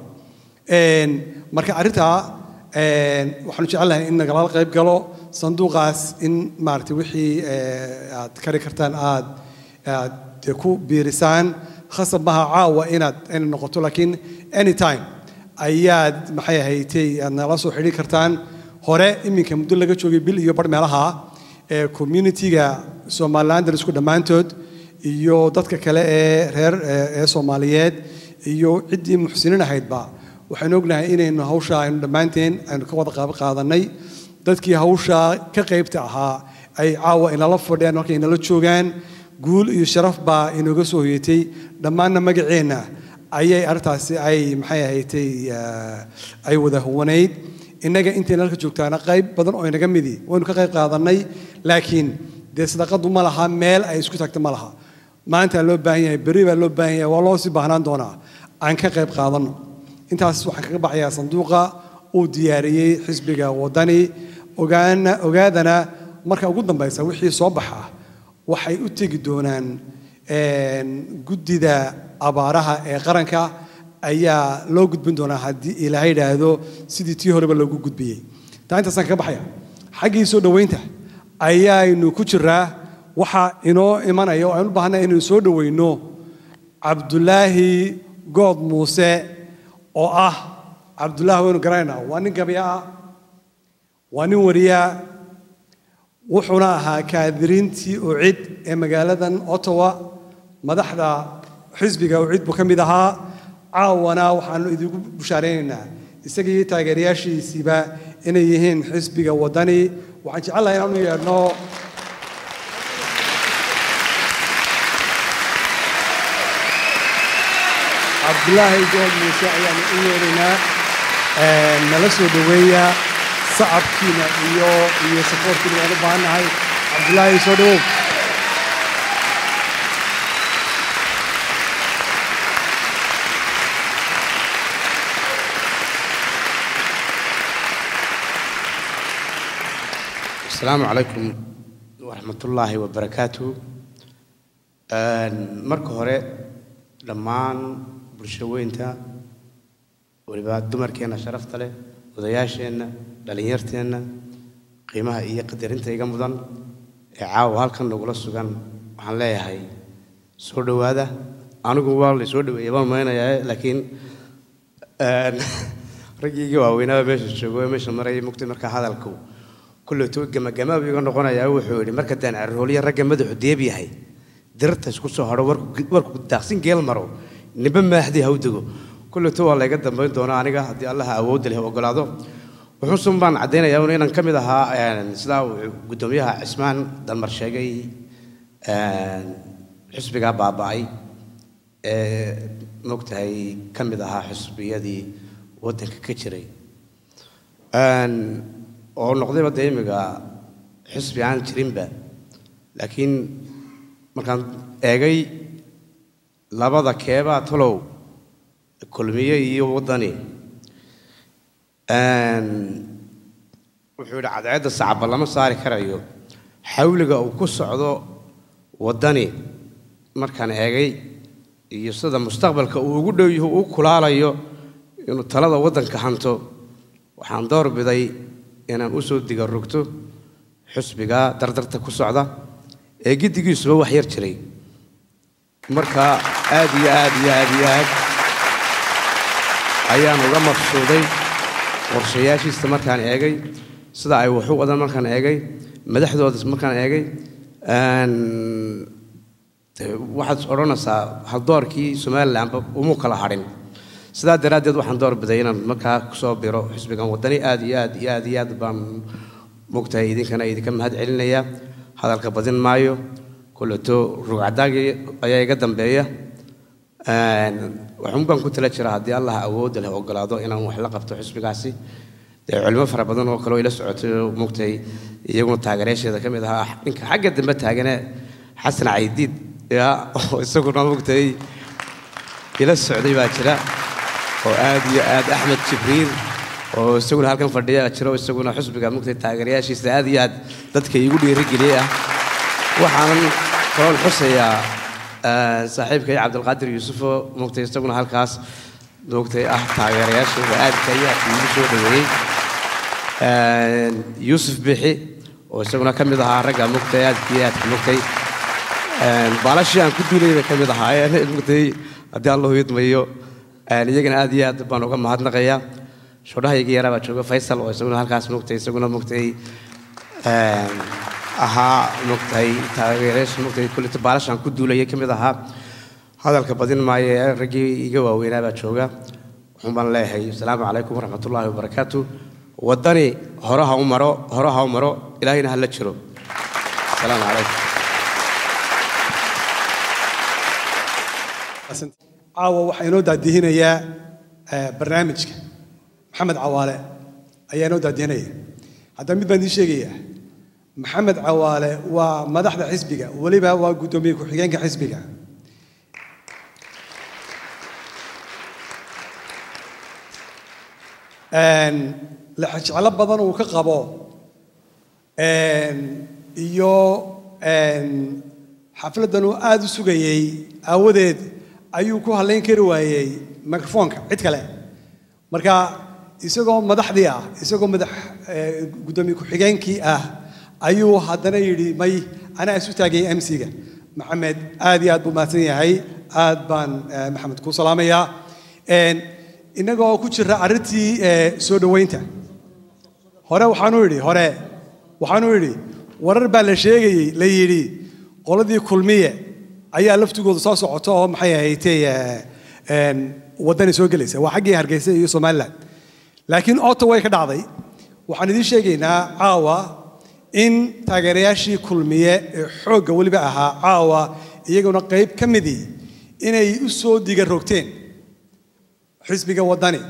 Een, marka arrintaa een, waxaanu jecelnahay in nagala qayb galo sanduuqaas in maaragtay wixii ee, aad kari kartaan aad aad dee ku biirisaan khasab maha caawa inaad inay noqoto laakiin anytime ayaad maxay ahaydey aad nala soo xidhiiri kartaan hore iminka muddo laga joogay bil iyo bar meelaha ee community-ga somaliland isku dhammaantood iyo dadka kale ee reer ee ee soomaaliyeed iyo ciddii muxsiniin ahaydba waxaynu ognahay inaynu hawsha aynu dhammaanteen aynu ka wada qaab qaadanay dadkii hawsha ka qaybta ahaa ay caawa inala fadhiyaan markay inala joogaan guul iyo sharaf baa inooga soo hoyatay dhammaanna magaceenna ayay arrintaasi ay maxay ahaydey eh, ay wada huwanayd innaga intayna halka joogtaana qayb badan oo inaga midi waynu ka qayb qaadanay laakiin dee sadaqadu ma laha meel ay isku tagta ma laha maanta loo baahan yahay berri baa loo baahan yahay waa loo sii baahnaan doonaa aan ka qayb qaadanno intaas waxaan kaga baxayaa sanduuqa uu diyaariyey xisbiga waddani ogaana ogaadana marka ugu dambaysa wixii soo baxa waxay u tegi doonaan een, guddida abaaraha ee qaranka ayaa loo gudbin doonaa haddii ilaahay yidhaahdo sidii tii horeba loogu gudbiyey taa intaasaan kaga baxaya xaggii soo dhoweynta ayaaynu ku jiraa waxa inoo imanaya oo aynu u baahanay inaynu soo dhoweyno cabdulaahi good muuse oo ah cabdulaahi waynu garanaynaa waa nin gabya ah waa nin wariyaa wuxuuna ahaa kaadiriintii ucid ee magaaladan ottawa madaxda xisbiga ucid buu ka mid ahaa caawana waxaanu idinku bushaaraynaynaa isaga iyo taageerayaashiisiiba inay yihiin xisbiga waddani waxaan jecelahay inaanu yeedhno cabdulaahi good muuse ayaanu u yeedhaynaa Een, nala soo dhoweeya sacabkiina iyo iyo safoorkiina waan u baahannahay cabdulaahi soo dhowow asalaamu calaykum waraxmatullaahi wabarakaatu Een, marka hore dhammaan bulsho weynta weliba dumarkeenna sharafta leh odayaasheenna dhallinyarteenna qiimaha iyo qadarinta iga mudan ee caawa halkan nagula sugan waxaan leeyahay soo dhowaada anigu waa la soo dhaweeyay baan maynayaa laakiin een, raggii waaweynaa meesha joogo ee meesha marayay mugtay markaa hadalku kulleeto gamagamaab iga noqonayaa wuxuu yidhi marka daan carrooliya ragga madaxu deeb yahay dirta isku soo hadho warku warku daaqsin geel maro niba maaxdii ha u dego kulleeto waa layga dambayn doonaa aniga haddii allaha awoodda leh ogolaado wuxuusun baan caddaynayaa un inaan ka mid ahaa een, sidaa uu guddoomiyaha cismaan dalmar sheegay een, xisbigaa baaba'ay ee mogtahay ka mid ahaa xisbiyadii waddanka ka jiray Een, oo noqdayba dee imiga xisbi aan jirinba laakiin markaan eegay labada keebaa talow kulmiye iyo waddani Een, wuxuu yidhi cadceedda sacaba lama saari karayo xawliga uu ku socdo waddani markaan eegay iyo sida mustaqbalka uu ugu dhow yahay uu u kulaalayo inuu talada waddanka hanto waxaan door biday inaan u soo diga rogto xusbiga dardarta ku socda ee giddigiisuba wax yar jiray marka aad iyo aad iyo aad iyo aad ayaan uga maqsuuday qorshayaashiisa markaan eegay sida ay wax u wadaan markaan eegay madaxdooda markaan eegay een, dee waxaad odhanaysaa haldoorkii somalilanba umuu kala hadhin sidaa daraaddeed waxaan door biday inaan markaa kusoo biro xisbigan waddani aad iyo aad iyo aad iyo aad baan mogtahay idinkana idinka mahad celinaya hadalka badin maayo kulleto rugcadaagii ayaa iga dambeeya Een, waxuun baan ku tala jiraa haddii allah awoodda leh ogolaado inaan wax la qabto xisbigaasi dee culimo fara badan oo kale oo ila socotay oo mogtahay iyaguna taageerayaasheeda ka mid ahaa ninka xagga dambe taagane xasan caydiid ya oo isaguna mogtahay ila socday baa jira oo aad iyo aad axmed jibriil oo isaguna halkan fadhiya jiro isaguna xusbiga mugtay taageerayaashiisa aad iyo aad dadka iigu dhiirigeliyey ah waxaanan kaloon xusayaa eh, saaxiibkay cabdilqaadir yuusufoo mugtay isaguna halkaas mugtay ah taageerayaashooda aadka iyo aadka iigu soo dhaweeyey Eh, yuusuf bixi oo isaguna ka mid ahaa ragga mugtay aadka iyo aadka mugtay Een, baalashii aan ku duulay bay ka mid ahaayeen mugtay haddii allahu idmayo Een, iyagana aad iyo aad baan uga mahadnaqayaa shodhahayga yaraa baa jooga faysal oo isaguna halkaas mugtay isaguna mugtay een, ahaa mugtay taageerayaasha mugtay kullita baalashaan ku duulayay ka mid ahaa hadalka badin maayo ee raggii iga waaweynaa baa jooga waxuun baan leeyahay asalaamu calaykum waraxmatullaahi wabarakaatu waddani hore ha u maro hore ha u maro ilaahayna ha la jiro asalaamu calaykum caawa waxaa inoo daadihinayaa eh, barnaamijka maxamed cawaale ayaa inoo daadihinaya haddaba mid baan idiin sheegayaa maxamed cawaale waa madaxda xisbiga weliba waa guddoomiye ku-xigeenka xisbiga Een, lexjeclo badan uu ka qabo een, iyo een, xafladdan uu aada u sugayey aawadeed ayuu ku hadlayn kari waayey microfoonka cid kale marka isagoo madaxdii ah isagoo madax eh, guddoomiye ku-xigeenkii ah ayuu haddana yidhi may anaa isu taagay mc-ga maxamed aad iyo aad buu mahadsan yahay aad baan eh, maxamed kuu salaamayaa Een, innagoo ku jira arrintii eh, soo dhoweynta hore waxaanu idhi hore waxaanu idhi warar baa la sheegayey la yidhi qoladii kulmiye ayaa laftigooda soo socota oo maxay ahaydee eh, een, waddani soo gelaysa waa xaggii hargeysa iyo somaliland laakiin oota way ka dhacday waxaan idiin sheegaynaa caawa in taageerayaashii kulmiye ee xoogga weliba ahaa caawa iyaguna qayb ka midii inay u soo diga rogteen xisbiga waddani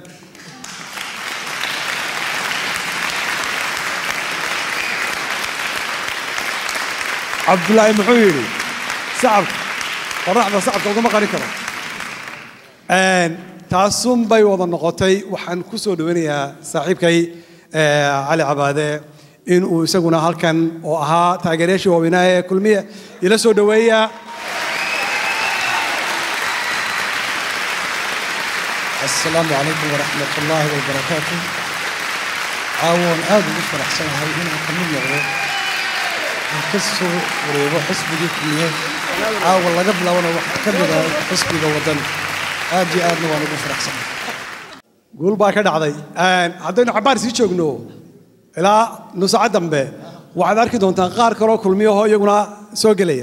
cabdulaahi muxuu yidhi sacabka qoraxda sacabka ugama qarin karo Een, taasun bay wada noqotay waxaan ku soo dhoweynayaa saaxiibkay eh, cali cabaade in uu isaguna halkan oo ahaa taageerayaashii waaweynaa ee kulmiye ila soo dhoweeya السلام عليكم ورحمة الله وبركاته عاون آد وفرح سنة هاي هنا كمل نغرو الكسو وريبو حسبي كمية عاون الله قبل وانا وقت كمل حسبي وطن آدي آدنا وانا وفرح سنة guul baa ka dhacday haddaynu cabaar sii joogno ilaa nusacad dambe waxaad arki doontaan qaar kaloo kulmiyahoo iyaguna soo gelaya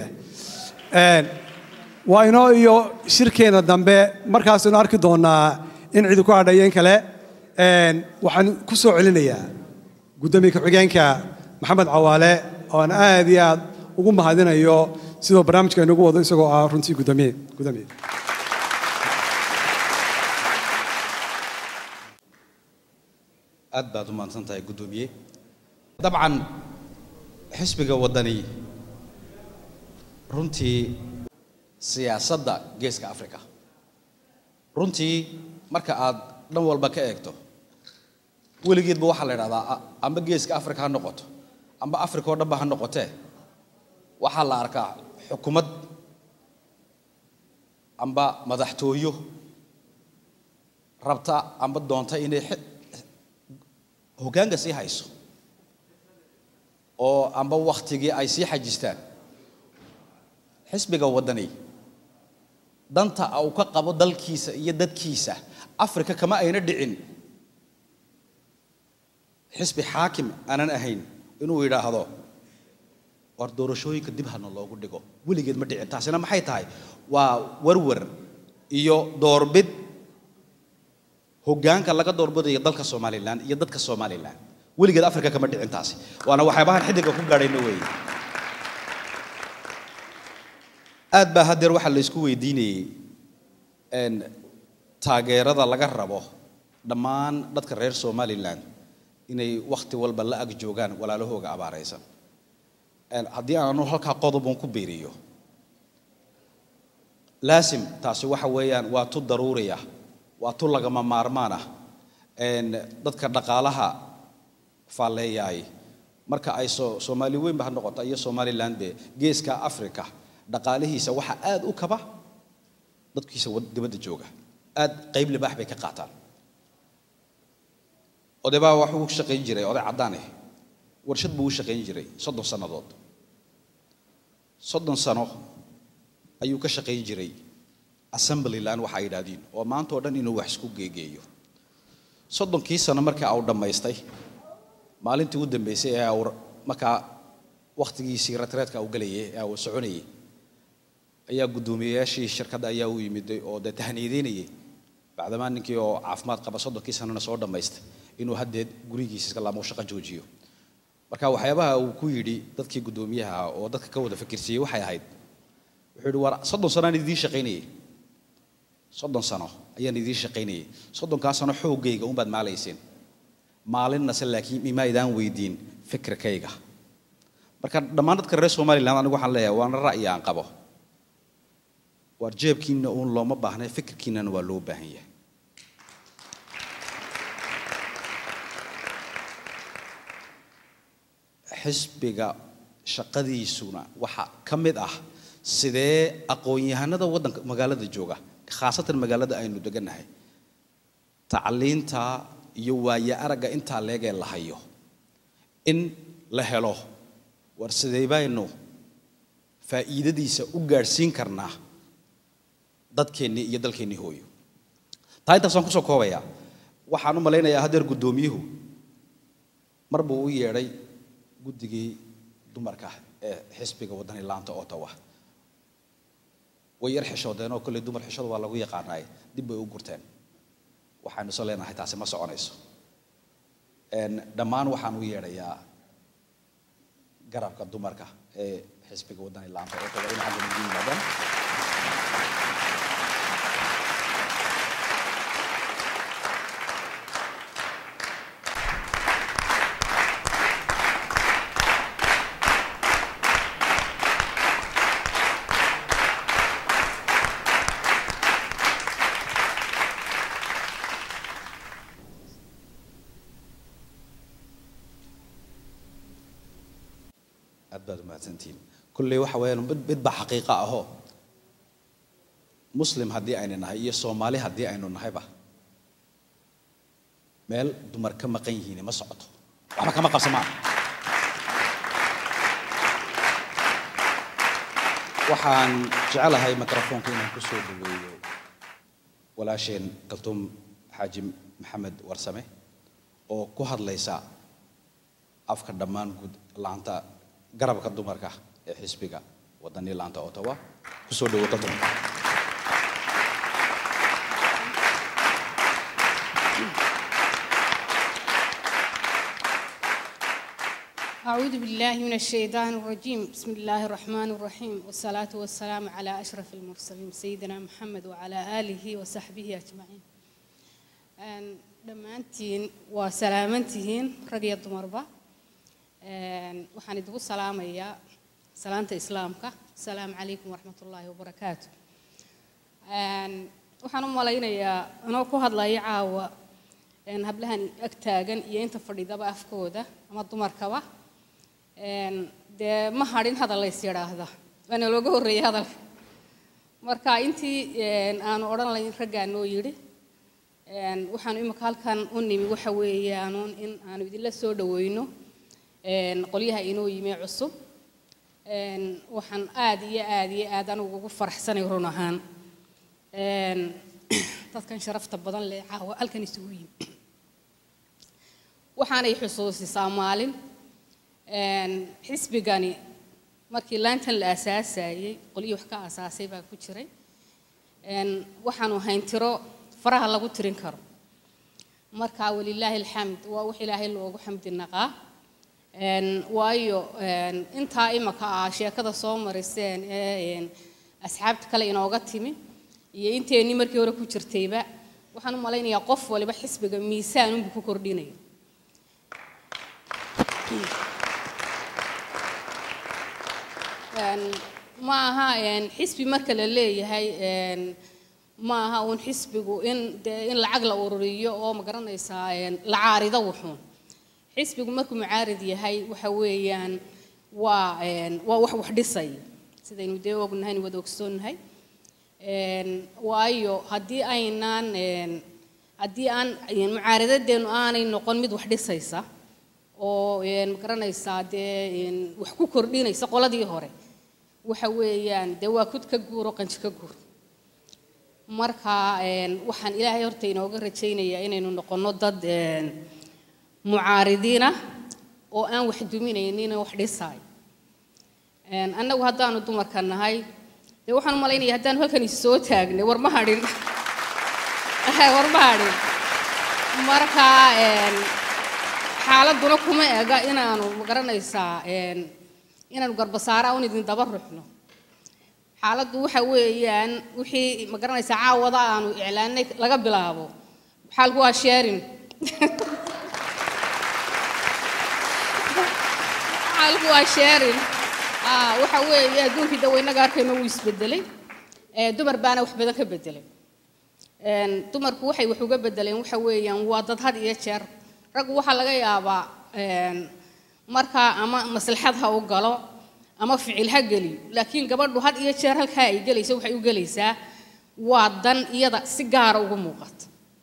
waa inoo iyo shirkeena dambe markaasaynu arki doonaa in cidi ku hadhayeen kale waxaan ku soo celinayaa guddoomiye ku-xigeenka maxamed cawaale oo aan aad iyo aad ugu mahadinayo sidoo barnaamijka inugu wado isagoo ah runtii guddoomiye guddoomiye aad baad u mahadsan tahay guddoomiye dabcan xisbiga waddani runtii siyaasadda geeska africa runtii marka aad dhan walba ka eegto weligeedba waxaa la idhahdaa a- amba geeska africa ha noqoto amba africa oo dhanba ha noqotee waxaa la arkaa xukumad amba madaxtooyo rabta amba doonta inay xi- hoggaanka sii hayso oo amba wakhtigii ay sii xajistaan xisbiga waddani danta uu ka qabo dalkiisa iyo dadkiisa afrika kama ayna dhicin xisbi xaakim aanan ahayn inuu yidhaahdo war doorashooyinka dib hana loogu dhigo weligeed ma dhicin taasina maxay tahay waa warwar iyo doorbid hoggaanka laga doorbidayo dalka somalilan iyo dadka somalilan weligeed afrika kama dhicin taasi waana waxyaabahan xiddiga ku gaadhayna weeye aad baa haddeer waxaa la isku weydiinayey n taageerada laga rabo dhammaan dadka reer somalilan inay wakhti walba la ag joogaan walaalahooga abaaraysan Een, haddii aanu halkaa qodobon ku biiriyo laasim taasi waxa weeyaan waa tu daruuriya waa tu lagama maarmaan ah Een, dadka dhaqaalaha faalleeyaay marka ay so soomaali weynba ha noqoto iyo somaliland be geeska africa dhaqaalihiisa waxaa aad u kaba dadkiisa wad- dibadda jooga aad qayb libaax bay ka qaataan oday baa waxuu u shaqayn jiray oday caddaan ah warshad buu u shaqayn jiray soddon sannadood soddon sano ayuu ka shaqayn jiray assembly line waxa ay yidhaahdeen oo maanta oo dhan inuu wax isku geegeeyo soddonkii sano markii uu dhammaystay maalintii u dambeysay ee uu markaa wakhtigiisii retreetka uu galayay ee uu soconayay ayaa guddoomiyeyaashii shirkadda ayaa u yimid oo dee tahniideynayay bacdamaa ninkii oo caafimaad qaba soddonkii sanana soo dhammaystay inuu haddeed gurigiisa iska laamo shaqo joojiyo marka waxyaabaha uu ku yidhi dadkii guddoomiyaha ah oo dadka ka wada fikirsiiyey waxay ahayd wuxuu yidhi war soddon sano aan idiin shaqaynayay soddon sano ayaan idiin shaqaynayay soddonkaa sano xooggayga unbaad maalayseen maalinnase laakiin imaydaan weydiin fikirkayga marka dhammaan dadka reer somaliland anigu waxaan leeyahay waana ra'yi aan qabo waar jeebkiina uun looma baahnay fikirkiinana waa loo baahan yahay xisbiga shaqadiisuna waxa ka mid ah sidee aqoon-yahanada waddanka magaalada jooga khaasatan magaalada aynu degannahay tacliinta iyo waaye aragga intaa leegee la hayo in la helo war sidee baynu faa'iidadiisa u gaadhsiin karnaa dadkeennii iyo dalkeennii hooyo taa intaasaan kusoo koobayaa waxaan u malaynayaa haddeer guddoomiyuhu mar buu u yeedhay guddigii dumarka ee xisbiga waddani laanta ottawa way yar xishoodeen oo kolley dumar xishooda waa lagu yaqaanaay dib bay u gurteen waxaanu soo leenahay taasi ma soconayso Een, dhammaan waxaan u yeedhayaa garabka dumarka ee xisbiga waddani laanta ottawa in xagga nagu yimaadaan aad baad umahadsantihiin kulley waxa weeyaan mid mid baa xaqiiqa ahoo muslim haddii aynu nahay iyo soomaali haddii aynu nahayba meel dumar ka maqan yihiin ma socoto waxba kama qabsamaan waxaan jecelahay mikrofoonka inaan ku soo dhaweeyo walaasheen kaltuum xaaji maxamed warsame oo ku hadlaysa afka dhammaan guud laanta garabka dumarka ee xisbiga wadani laanta ottawa ku soo dhawo kaltuum أعوذ بالله من الشيطان الرجيم بسم الله الرحمن الرحيم والصلاة والسلام على أشرف المرسلين سيدنا محمد وعلى آله وصحبه أجمعين أن دمانتين وسلامنتين رقية دمربا أن وحان يدبو السلام يا سلامة إسلامك السلام عليكم ورحمة الله وبركاته أن وحان أمالينا يا أنا كو هاد لا يعاوى أن هبلهن أكتاغن ينت فريدة أفكودة أما دمركوا dee ma hadhin hadal lays yidhaahda waana looga horreeyey hadalka marka intii aanu odhan layn raggaa noo yidhi waxaanu imika halkan u nimi waxa weeyaanuun in aanu idinla soo dhaweyno qolyaha inoo yimi cusub waxaan aad iyo aad iyo aad anigu ugu faraxsanay run ahaan dadkan sharafta badan leh caawa halkan isugu yimi waxaanay xusuusisaa maalin xisbigani markii laantan la asaasayey qolyii wax ka asaasay baa ku jiray waxaanu hayn tiro faraha lagu tirin karo marka walilaahi alxamd waa wax ilaahay loogu xamdi naqaa waayo intaa imaka ah sheekada soo mariseen ee asxaabta kale inooga timi iyo inteennii markii hore ku jirtayba waxaan u malaynayaa qof waliba xisbiga miisaan unbu ku kordhinaya ma aha xisbi marka la leeyahay ma aha uun xisbigu in dee in lacag la ururiyo oo ma garanaysaa la caarido wuxuun xisbigu markuu mucaarid yahay waxa weeyaan waa waa wax wax dhisaya sidaynu dee ognahay wada ogsoonnahay waayo haddii aynaan haddii aan mucaaradadeenu aanay noqon mid wax dhisaysa oo ma garanaysaa dee wax ku kordhinaysa qoladii hore waxa weeyaan dee waa kud ka guuro qanji ka guur marka waxaan ilaahay horta inooga rajaynayaa inaynu noqonno dad mucaaridiina oo aan wax duminaynin wax dhisaay annagu haddaanu dumarka nahay dee waxaan u malaynaya haddaanu halkan is soo taagnay war ma hadhin war ma hadhin marka xaaladuna kuma ega inaanu magaranaysaa inaanu garbasaara un idin daba ruxno xaaladdu waxa weeyaan wixii magaranaysaa caawada aanu iclaanay laga bilaabo xaalku waa sheerin xaalku waa sheerin waxa weeye adduunkii daweynaga arkayno wuu isbedelay dumar baana wax badan ka bedelay dumarku waxay wax uga bedeleen waxa weeyaan waa dad had iyo jeer raggu waxaa laga yaabaa markaa ama maslaxad ha u galo ama ficil ha geliyo laakiin gabadhu had iyo jeer halkaa ay gelayso waxay u gelaysaa waa dan iyada si gaara ugu muuqata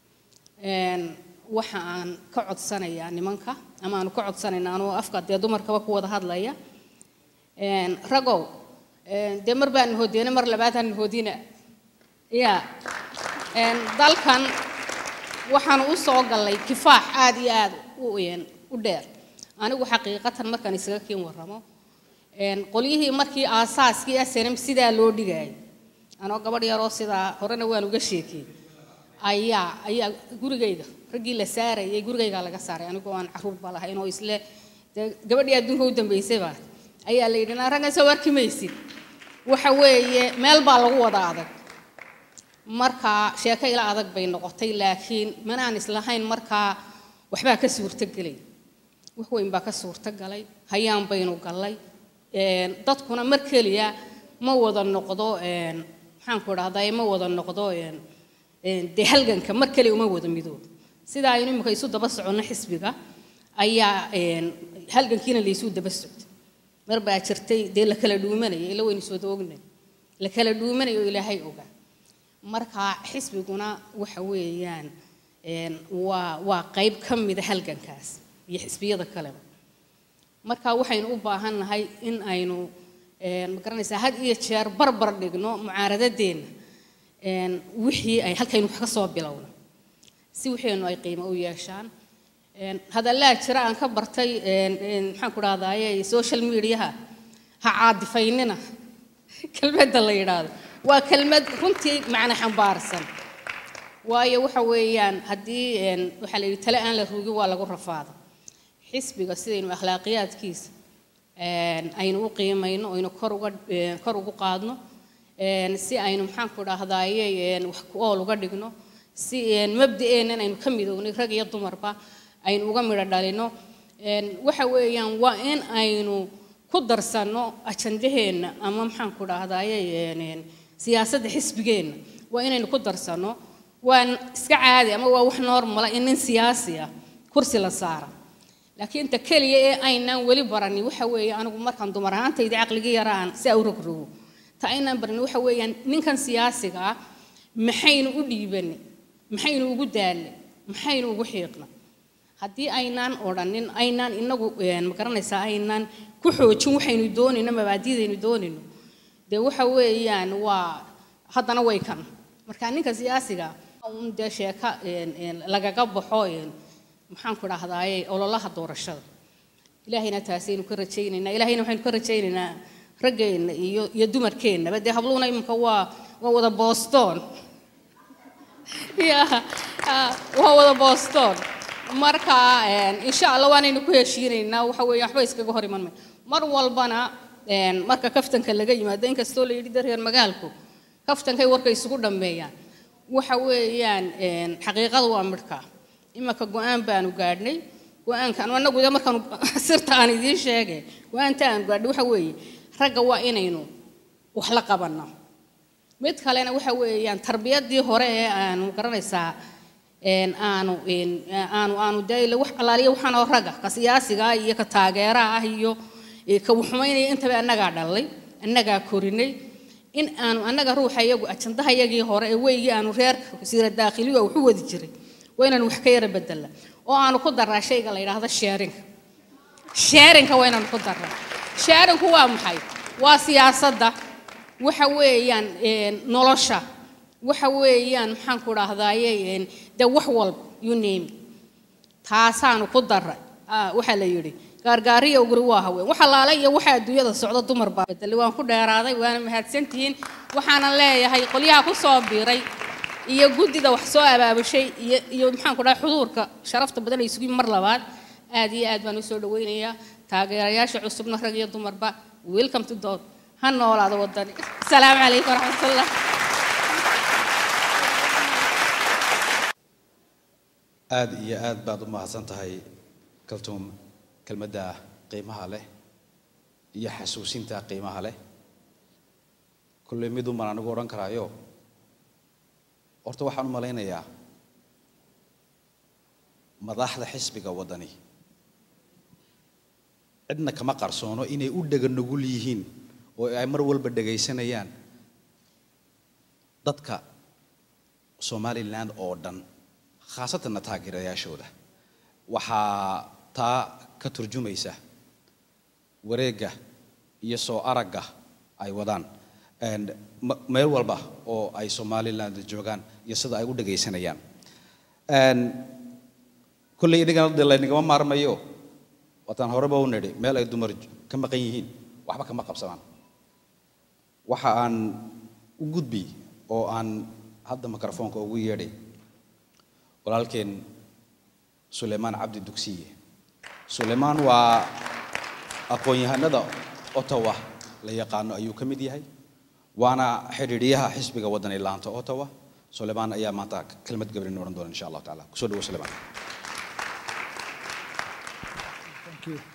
waxa aan ka codsanayaa nimanka ama aanu ka codsanayna anuu afka dee dumarkaba ku wada hadlaya ragow dee mar baan nahoodiyana mar labaad aan nahoodina ya dalkan waxaan u soo gallay kifaax aad iyo aad u dheer anigu xaqiiqatan markaan isaga kiin warramo qolyihii markii aasaaskii snm sidaa loo dhigayay anoo gabadh yaroo sidaa horena waan uga sheekiyey ayaa ayaa gurigayga raggii la saarayay gurigaygaa laga saaray anigoo aan caruur ba lahayn oo isle dee gabadhii adduunka u dambaysay baa ayaa la yidhi raggan soo arki maysid waxa weeye meel baa lagu wada adag markaa sheeko ila adag bay noqotay laakiin manaan islahayn markaa waxbaa ka suurtogelay wax weyn baa ka suurtogalay hayaan baynu gallay dadkuna mar keliya ma wada noqdo maxaanku idhahdaa ma wada noqdo dee halganka mar keliya uma wada midoobo sida aynu imika isu daba soconno xisbiga ayaa halgankiina laysu daba socday mar baa jirtay dee la kala dhuumanaya ila waynu soo doognay la kala dhuumanayo ilaahay ogaa marka xisbiguna waxa weeyaan een, waa waa qayb ka mida halgankaas iyo xisbiyada kaleba marka waxaynu u baahan nahay in aynu een, ma garanaysaa had iyo jeer barbar dhigno mucaaradadeenna een, wixii ay halkaynu wax ka soo bilowno si waxaynu ay qiimo u yeeshaan Een, hadallaa jira aan ka bartay een, een, maxaan ku dhahdaye social mediaha ha caadifaynina kelmadda la yidhaahdo waa kelmad runtii macno xambaarsan waayo waxa weeyaan haddii een, waxaa la yidhi tale aan la rugin waa lagu rafaada xisbiga sidaynu akhlaaqiyaadkiisa een, aynu u qiimayno aynu kor uga een, kor ugu qaadno een, si aynu maxaan ku dhahdaye een, wax ku ool uga dhigno si een, mabda'eennan aynu ka midownay rag iyo dumarba aynu uga midho dhalino Een, waxa weeyaan waa in aynu ku darsanno ajandaheenna ama maxaan ku dhahdaye een, een, siyaasadda xisbigeenna waa inaynu ku darsanno waa iska caadi ama waa wax normala in nin siyaasi ah kursi la saara laakiin inta keliya ee aynaan weli baranin waxa weeye anigu markaan dumar ahaantayda caqligii yaraan si au rogrogo ta aynaan baranin waxa weeyaan ninkan siyaasiga ah maxaynu u dhiibanay maxaynu ugu daalnay maxaynu ugu xiiqna haddii aynaan odhanin aynaan inagu een, ma garanaysaa aynaan ku xoojin waxaynu doonayno mabaadidaynu doonayno dee waxa weeyaan waa haddana way kan marka ninka siyaasiga un dee sheeka een, een, lagaga baxo een, maxaan ku dhahdaye ololaha doorashada ilaahayna taasaynu ka rajaynaynaa ilaahayna waxaynu ka rajaynaynaa raggeenna iyo iyo dumarkeennaba dee habluhuna iminka waa waa wada boston ya ah, waa wada boston marka een, insha allah waanaynu ku heshiinaynaa waxa weeye waxba iskaga hor iman may mar walbana een, marka kaftanka laga yimaado inkastoo la yidhi da reer magaalku kaftankay warka isugu dhammeeyaan waxa weeyaan een, xaqiiqada waa midhka imanka go-aan baanu gaadhnay go-aankan anagu de markaanu sirta aan idiin sheegay go-aanta aanu gaadhnay waxa weeye ragga waa inaynu wax la qabanno mid kalena waxa weeyaan tarbiyadii hore ee aanu garanaysaa een, aanu een, aanu aanu dee wax allaaliya waxaan oo ragga ka siyaasiga ah iyo ka taageeraha ah iyo ee, ka wuxumaynaya intaba annagaa dhalay annagaa korinay in aanu annaga ruuxa iyagu ajandaha iyagii hore ee weygii aanu reerka wasiira daakhiliga waxu wadi jiray waa inaanu wax ka yara bedela oo aanu ku daraa shayga la yidhaahdo sheerinka sheerinka waa inaanu ku daraa sheerinku waa maxay waa siyaasadda waxa weeyaan een, nolosha waxa weeyaan maxaan ku dhahdaye een, dee wax walba you name it. taasaanu ku daray Ah, waxaa la yidhi gaargaariya uguri waa haween waxa laala iyo waxa adduunyada socda dumar baa bedelay waan ku dheeraaday waana mahadsantihiin waxaana leeyahay qolyaha ku soo biiray iyo guddida wax soo abaabushay iyo iyo maxaan ku dhahay xuduurka sharafta badan ay isugu mar labaad aad iyo aad baan u soo dhawaynayaa taageerayaasha cusubna rag iyo dumarba welcome to dood ha noolaado wadani asalaamu calaykum waraxmatullah aad iyo aad baad u mahadsan tahay kaltuum kelmadda qiimaha leh iyo xasuusinta qiimaha leh kulley miduman anigu odhan karaayo horta waxaan u malaynayaa madaxda xisbiga waddani cidna kama qarsoono inay u dhega nugul yihiin oo ay mar walba dhegaysanayaan dadka somaliland oo dhan khaasatanna taageerayaashooda waxaa taa ka turjumaysa wareegga iyo soo aragga ay wadaan And ma- meel walba oo ay somaliland joogaan iyo sida ay u dhegaysanayaan And kolley inagana dee laynagama maarmayo waataan horeba u nidhi meel ay dumar ka maqan yihiin waxba kama qabsadaan waxa aan u gudbi oo aan hadda mikrofoonka ugu yeedhay walaalkeen suleymaan cabdi dugsiye suleymaan waa aqoon-yahanada ottawa la yaqaano ayuu ka mid yahay waana xidhiidhiyaha xisbiga waddani laanta ottawa suleymaan ayaa maanta kelmad gabrin odhan doona insha allahu tacaala kusoo dhawo suleymaan Thank you.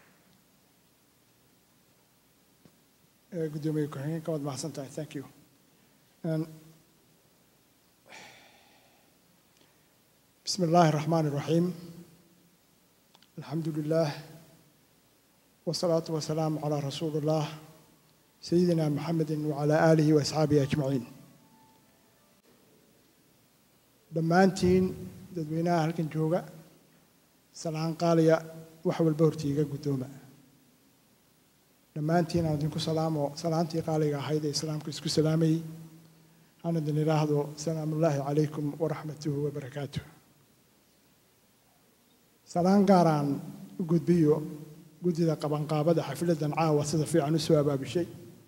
Eh, Gudoomiye ku-xigeenka waad mahadsan tahay. Thank you. And بسم الله الرحمن الرحيم الحمد لله والصلاة والسلام على رسول الله سيدنا محمد وعلى آله وأصحابه أجمعين dhammaantiin dadweynaha halkan jooga salaan qaaliya wax walba hortiiga guddooma dhammaantiin aan idinku salaamo salaantii qaaliga ahayd ee islaamku isku salaamayey aan idin idhaahdo salaamullaahi calaykum waraxmatuhu wabarakaatuh salaan gaaraan u gudbiyo guddida qabanqaabada xafladdan caawa sida fiican u soo abaabishay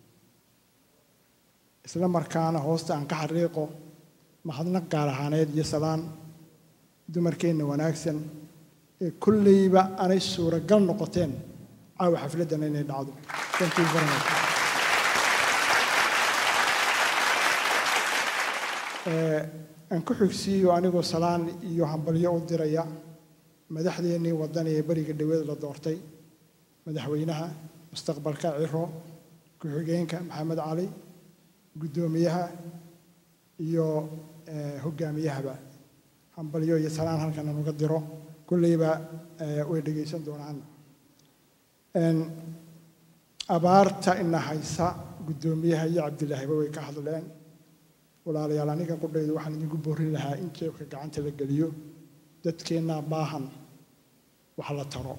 isla markaana hoosta aan ka xariiqo mahadnaq gaar ahaaneed iyo salaan dumarkeenna wanaagsan ee kolleyba aanay suuragal noqoteen caawa xafladdan inay dhacdo Thank you very much. Eh, aan ku xigsiiyo anigoo salaan iyo hambalyo u diraya madaxdeennii waddan ee beriga dhaweed la doortay madaxweynaha mustaqbalka ciro ku-xigeenka maxamed cali guddoomiyaha iyo eh, hogaamiyahaba hambalyo iyo salaan halkan aan uga diro kolleyba eh, way dhegaysan doonaan En, abaarta ina haysa guddoomiyaha iyo cabdilaahiba way ka hadleen walaalayaal aniga qudhaydu waxaan idinku boorin lahaa in jeebka gacanta la geliyo dadkeennaa baahan wax la taro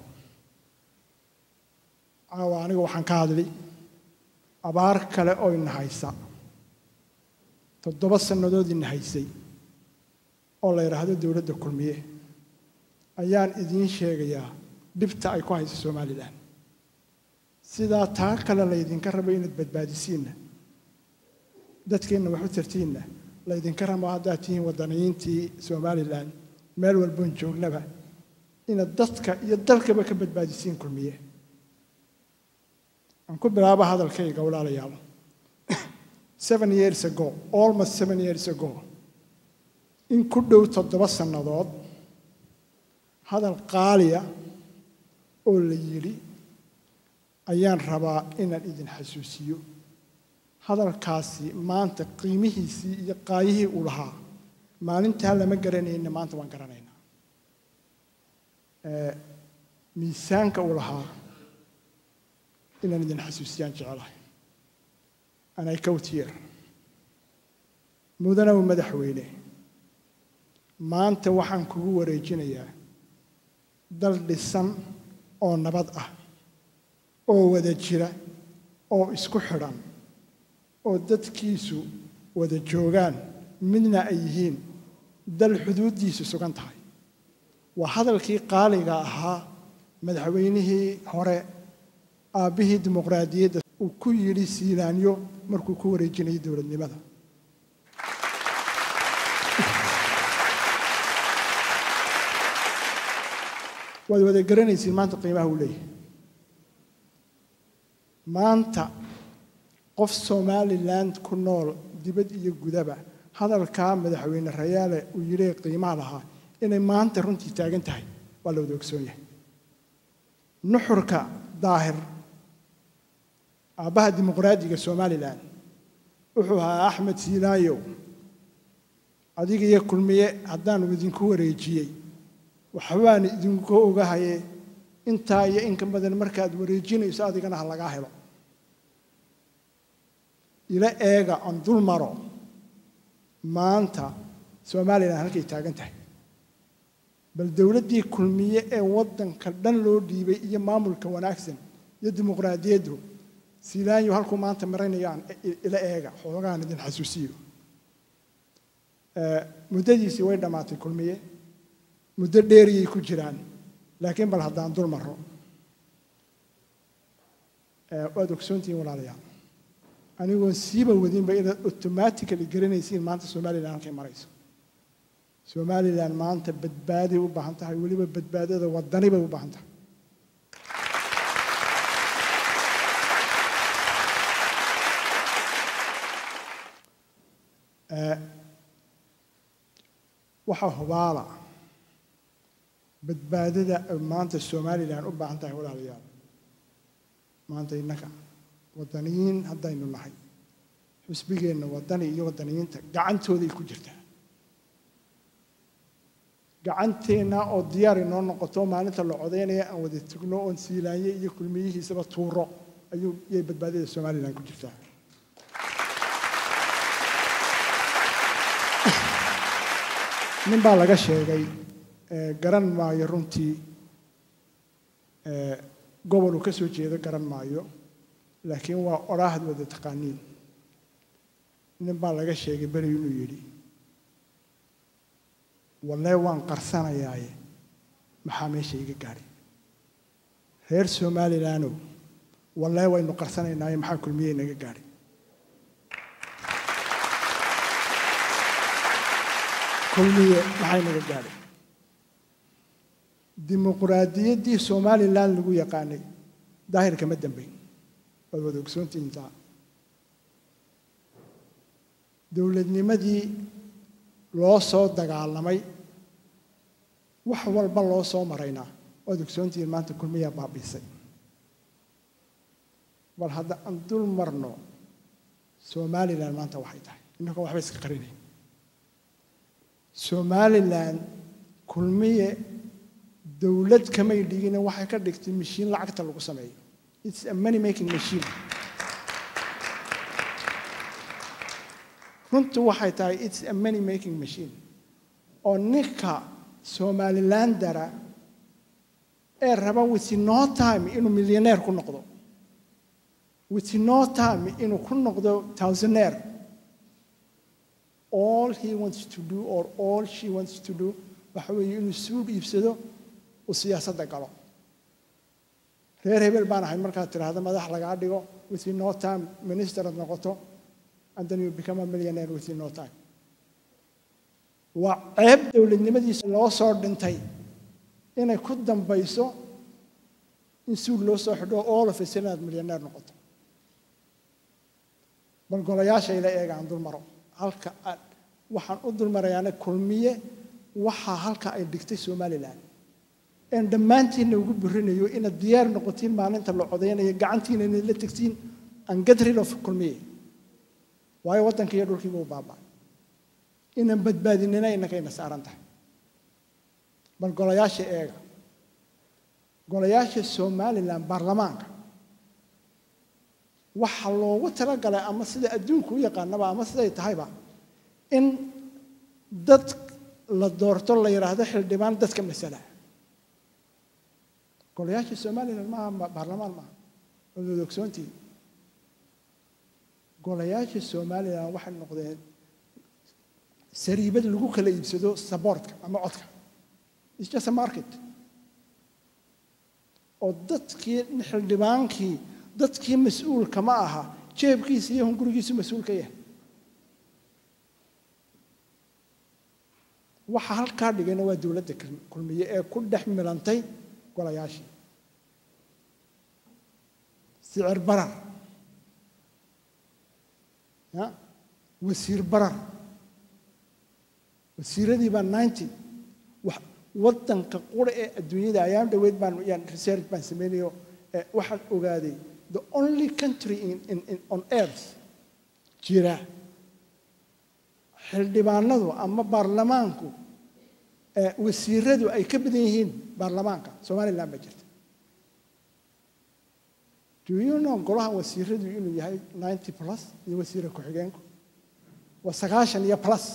caawa aniga waxaan ka hadli abaar kale oo ina haysa toddoba sannadood ina haysay oo la yidhaahdo dowladda kulmiye ayaan idiin sheegayaa dhibta ay ku hayso somalilan sidaa taa kale laydinka rabo inaad badbaadisiinna dadkeenna wax u tartiinna laydinka rabo haddaad tihiin waddaniyiintii somalilan meel walboon joognaba inaad dadka iyo dalkaba ka badbaadisiin kulmiye aan ku bilaabo hadalkayga walaalayaal seven years ago almost seven years ago in ku dhow toddoba sannadood hadal qaaliya oo la yidhi ayaan rabaa inaan idin xasuusiyo hadalkaasi maanta qiimihiisii iyo qaayihii uu lahaa maalintaa lama garanayna maanta waan garanaynaa Eh, miisaanka uu lahaa inaan idin xasuusiyaan jecelahay anay kowtiyer mudanow madaxweyne maanta waxaan kugu wareejinayaa dal dhisan oo nabad ah oo wada jira oo isku xidhan oo dadkiisu wada joogaan midna ay yihiin dal xuduuddiisu sugan tahay waa hadalkii qaaliga ahaa madaxweynihii hore aabbihii dimuqraadiyadda uu ku yidhi siilaanyo markuu ku wareejinayay dowladnimada waad wada garanaysiin maanta qiimaha uu leeyahay maanta qof somalilan ku nool dibad iyo gudaba hadalkaa madaxweyne rayaale uu yidhi qiimaha lahaa inay maanta runtii taagan tahay waa la wada ogsoon yahay nuxurka daahir aabbaha dimuqraadiga somalilan wuxuu ahaa axmed siilaayow adiga iyo kulmiye haddaanu idinku wareejiyey waxbaan idinku ogahaye intaa iyo inka badan markaad wareejinayso adigana ha lagaa helo ila eega aan dul maro maanta somalilan halkay taagan tahay bal dowladdii kulmiye ee waddanka dhan loo dhiibay iyo maamulka wanaagsan iyo dimuqraadiyaddu siilaanyo halkuu maanta maranayaan ila eega xoogaan idin xasuusiyo muddadiisii way dhammaatay kulmiye muddo dheeriyay ku jiraan laakiin bal haddaan dul maro waad ogsoontihiin walaalayaal anigoon siiba wadinba inaad automatically garanaysiin maanta somalilan halkay marayso somalilan maanta badbaaday u baahan tahay weliba badbaadada wadani bay u baahan tahay waxaa hubaala badbaadada ay maanta somalilan u baahan tahay walaalayaal maanta innaga waddaniyiin haddaynu nahay xusbigeenna waddani iyo waddaniyiinta gacantooday ku jirtaa gacanteenna oo diyaar inoo noqoto maalinta la codaynaya aan wada tugno oon siilaanye iyo kulmiyihiisaba tuuro ayuu yay badbaadada somalilan ku jirtaa nin baa laga sheegay ee, garan maayo runtii ee, gobol uu ka soo jeedo garan maayo laakiin waa odhaahad wada taqaaniin nin baa laga sheegay beri inuu yidhi wallee waan qarsanayaaye maxaa meesha iga gaadhay reer somalilandow wallee waynu qarsanaynaaye maxaa kulmiye inaga gaadhay kulmiye maxay naga gaadhay dimuquraadiyaddii somalilan lagu yaqaanay daahir kama dambayn waad wada ogsoontiintaa dowladnimadii loo soo dagaalamay wax walba loo soo maraynaa waad ogsoontihiin maanta kulmiyaa baabiisay bal hadda aan dul marno somalilan maanta waxay tahay innagoo waxba iska qarinayn somalilan kulmiye dowlad kamay dhigine waxay ka dhigtay mashiin lacagta lagu sameeyo its a money making machine runtu waxay tahay its a money making machine oo ninka somalilandara ee raba with no time inuu millionaire ku noqdo with no time inuu ku noqdo thousandaire all he wants to do or all she wants to do waxa weeye inuu suug iibsado uu siyaasadda galo reer hebel baan ahay markaad tidhaahdo madax lagaa dhigo within no time minister ad noqoto and then you become a millionaire within no time waa ceeb dowladnimadiisa loo soo dhintay inay ku dambayso in suug loo soo xidho all of a sudden aad millionaire noqoto bal golayaasha ila eega aan dul maro halka aan waxaan u dul marayaana kulmiye waxaa halka ay dhigtay somalilan een dhammaantiinna ugu burinayo inaad diyaar noqotiin maalinta la codaynayo gacantiina inaad la tegtiin aan get rid of kulmiye waayo waddanka iyo dhulkiiba u baaba'ay inaan badbaadinina innakayna saaran tahay bal golayaasha eega golayaasha somalilan baarlamaanka waxaa loogu talagalay ama sida adduunku u yaqaanaba ama siday tahayba in dad la doorto la yidhaahdo xildhibaan dadka masala golayaasha somalilan maaha baarlamaan maaha waad wada ogsoontihin golayaasha somalilan waxay noqdeen sariibad lagu kala iibsado saboortka ama codka it's just a market oo dadkii xildhibaankii dadkii mas-uulka ma aha jeebkiisa iyo hungurigiisu mas-uul ka yahay waxa halkaa dhigayna waa dowladda kulmiye ee ku dhex milantay golayaashii sicir barar ya wasiir barar wasiiradii baa ninety wax waddanka qura ee adduunyada ayaan dhoweyd baan yaan research baan sameynayo waxaan ogaaday the only country in, in, in, on earth jira xildhibaanadu ama baarlamaanku wasiiradu ay ka badan yihiin baarlamaanka somalilan baa jirta do you know golaha wasiiradu inuu yahay ninety plus iyo wasiira ku-xigeenku waa sagaashan iyo plus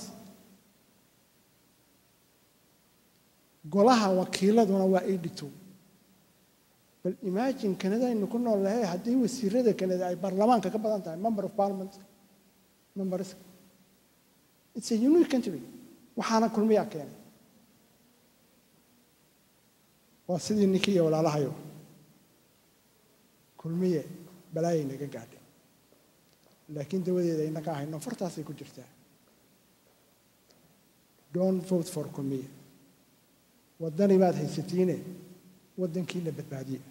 golaha wakiiladuna waa eighty two bal imagine kanada aynu ku nool lahay haddii wasiirada kanada ay baarlamaanka ka badan tahay member of parliament members it's a unique country waxaana kulmiyaa keenay waa sidii ninkii iyo walaalahayo kulmiye balaayay naga gaadhay laakiin dawadeeda inaga hayno fartaasay ku jirtaa don't vote for kulmiye waddani baad haysatiine waddankiina badbaadiye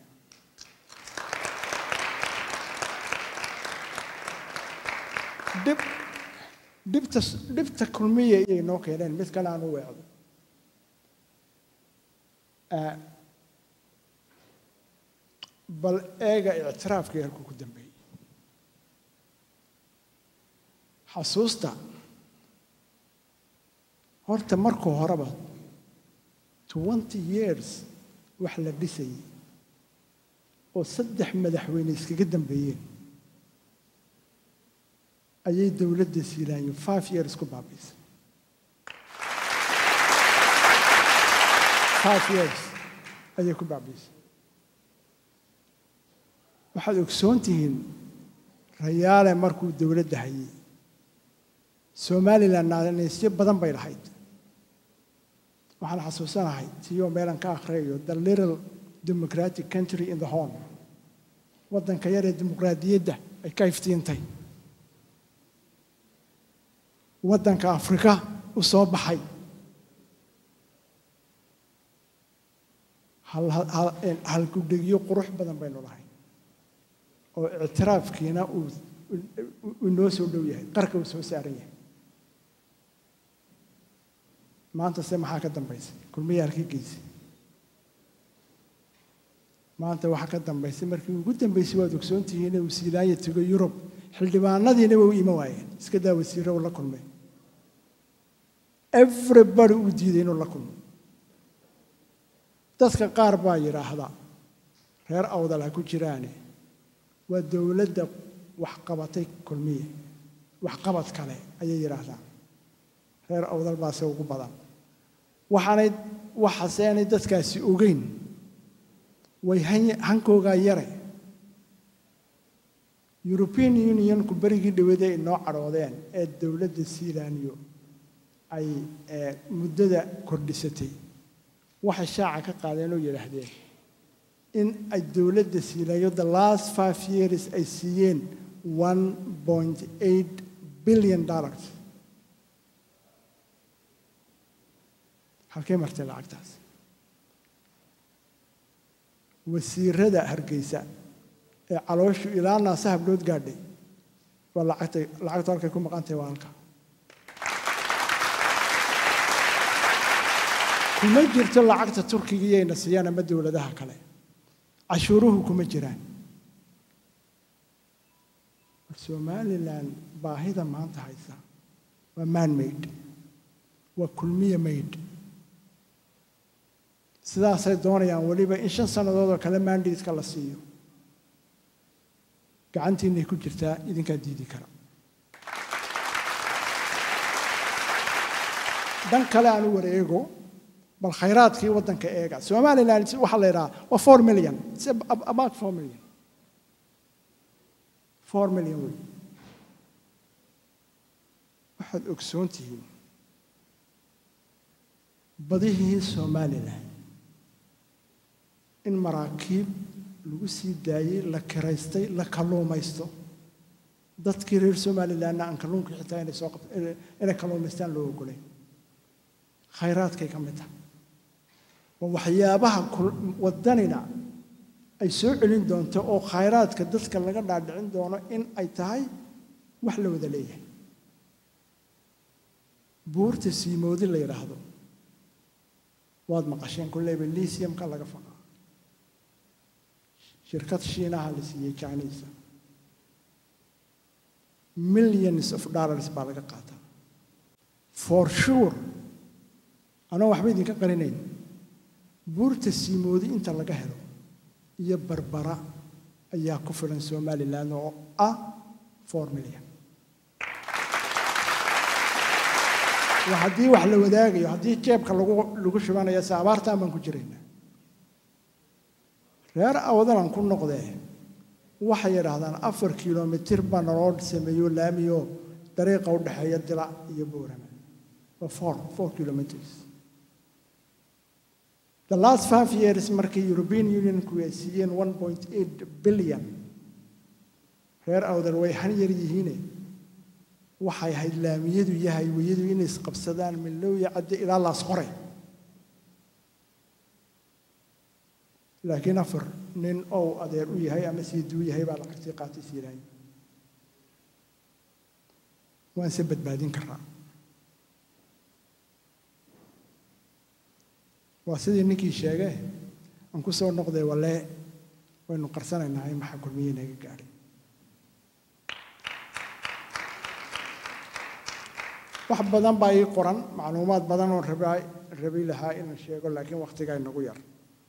dhib dhibta dhibta kulmiya iyay noo keeneen mid kale aan u weecdo bal eega ictiraafkii halkuu ku dambeeyey xasuusta horta markuu horeba twenty years wax la dhisayay oo saddex madaxweyne iskaga dambeeyeen ayay dowladda siilaanyo five years ku baabiisay five years ayay ku baabiisay waxaad ogsoon tihiin rayaale markuu dowladda hayay somalilan naanaysyo badan bay lahayd waxaan xasuusanahay tiyoo meelan ka akhriyayo the little democratic country in the horn waddanka yar ee dimuqraadiyadda ay ka iftiintay waddanka afrika u soo baxay halgudhegyo qurux badan baynu lahay oo ictiraafkiina uu noo soo dhow yahay qarka uu soo saaran yahay maanta se maxaa ka dambaysay kulmayaalkii geysay maanta waxaa ka dambaysay markii ugu dambaysay waad ogsoon tihiin inuu siilaanya tego yurub xildhibaanadiina way u iman waayeen iska daa wasiiro uu la kulmay everybody uu diiday inuu la kulmo dadka qaar baa yidhaahda reer awdal ha ku jiraane waa dowladda waxqabatay kulmiye waxqabad kale ayay yidhaahdaan reer awdal baase ugu badan waxaanay waxaase aanay dadkaasi ogeyn way hankoogaa yare european unionku berigii dhawada ay noo cadhoodeen ee dowladda sealanyo ay muddada kordhisatay waxay shaaca ka qaadeen oo yidhaahdeen in ay dowladda siilayo the last five years ay siiyeen one point eight billion dollars halkee martay lacagtaas wasiirada hargeysa ee calooshu ilaa naasa hablood gaadhay waa lacagtay lacagtu halkay ku maqan tahay waa halka kuma jirto lacagta turkiga iyayna siiyaan ama dowladaha kale cashuuruhu kuma jiraan somalilan baahida maanta haysa waa man maid waa kulmiya maid sidaasay doonayaan weliba in shan sannadood oo kale mandateska la siiyo gacantiinay ku jirtaa idinkaa diidi kara dhan kale aan u wareego bal khayraadkii waddanka eega somalilan waxaa la yidhaha waa four million about four million four million wey waxaad ogsoon tihiin badihii somalilan in maraakiib lagu sii daayey la kiraystay la kalluumaysto dadkii reer somalilanna aan kalluunka xitaa inay soo qabto inay kalluumaystaan loo ogolay khayraadkay ka mid tahay waa waxyaabaha waddanina ay soo celin doonto oo khayraadka dadka laga dhaadhicin doono in ay tahay wax la wada leeyahay buurta siimoodi la yidhaahdo waad maqasheen kulleyba lisiumka laga faqaa shirkad shiinaha la siiyey chinisa millions of dollars baa laga qaataa for sure anoo waxba idinka qarinayn buurta siimoodi inta laga helo iyo barbara ayaa ku filan somalilan oo ah four million waa haddii wax la wadaagayo haddii jeebka lagu lagu shubanayo se abaartaan baan ku jiraynaa reer awdalan ku noqdee waxay yidhaahdaan afar kilomitir baa naloo sameeyo laamiyo dariiqa u dhexeeya dilac iyo boorama waa four four kilometers the last five years markii european unionku ay siiyeen one point eight billion reer awdal way han yar yihiine waxay ahayd laamiyadu iyo hayweyadu inay isqabsadaan milowya cadde ilaa laas qoray laakiin afar nin ou adeer u yahay ama siiduu yahay baa lacagtii qaatay siilaayo waan se badbaadin karaa waa sidii ninkii sheegee aan ku soo noqday walee waynu qarsanaynaa in maxaa kulmiye naga gaadhay wax badan baa ii qoran macluumaad badan oo rabaa rabi lahaa inaan sheego laakiin wakhtigaa inagu yar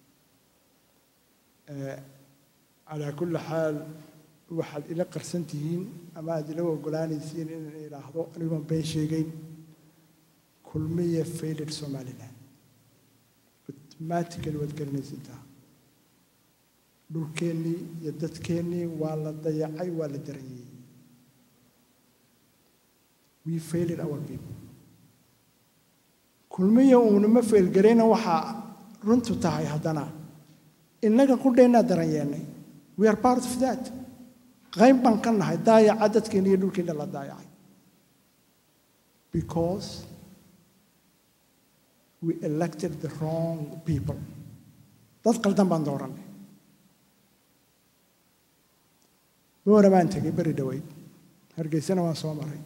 calaa kulli xaal waxaad ila qarsan tihiin ama aad ila ogolaanaysiin inaan idhaahdo anigoon been sheegayn kulmiye failed somaliland mathematically waad garanaysataa dhulkeennii iyo dadkeennii waa la dayacay waa la daranyey we failed our people kulmiya uunama feelgarayna waxaa runtu tahay haddana innaga qudheennaa daranyeennay we are part of that qayb baan ka nahay daayaca dadkeena iyo dhulkeenna la daayacay because we elected the wrong people dad qaldan baan doorannay boora baan tegay beri dhoweyd hargeysana waan soo maray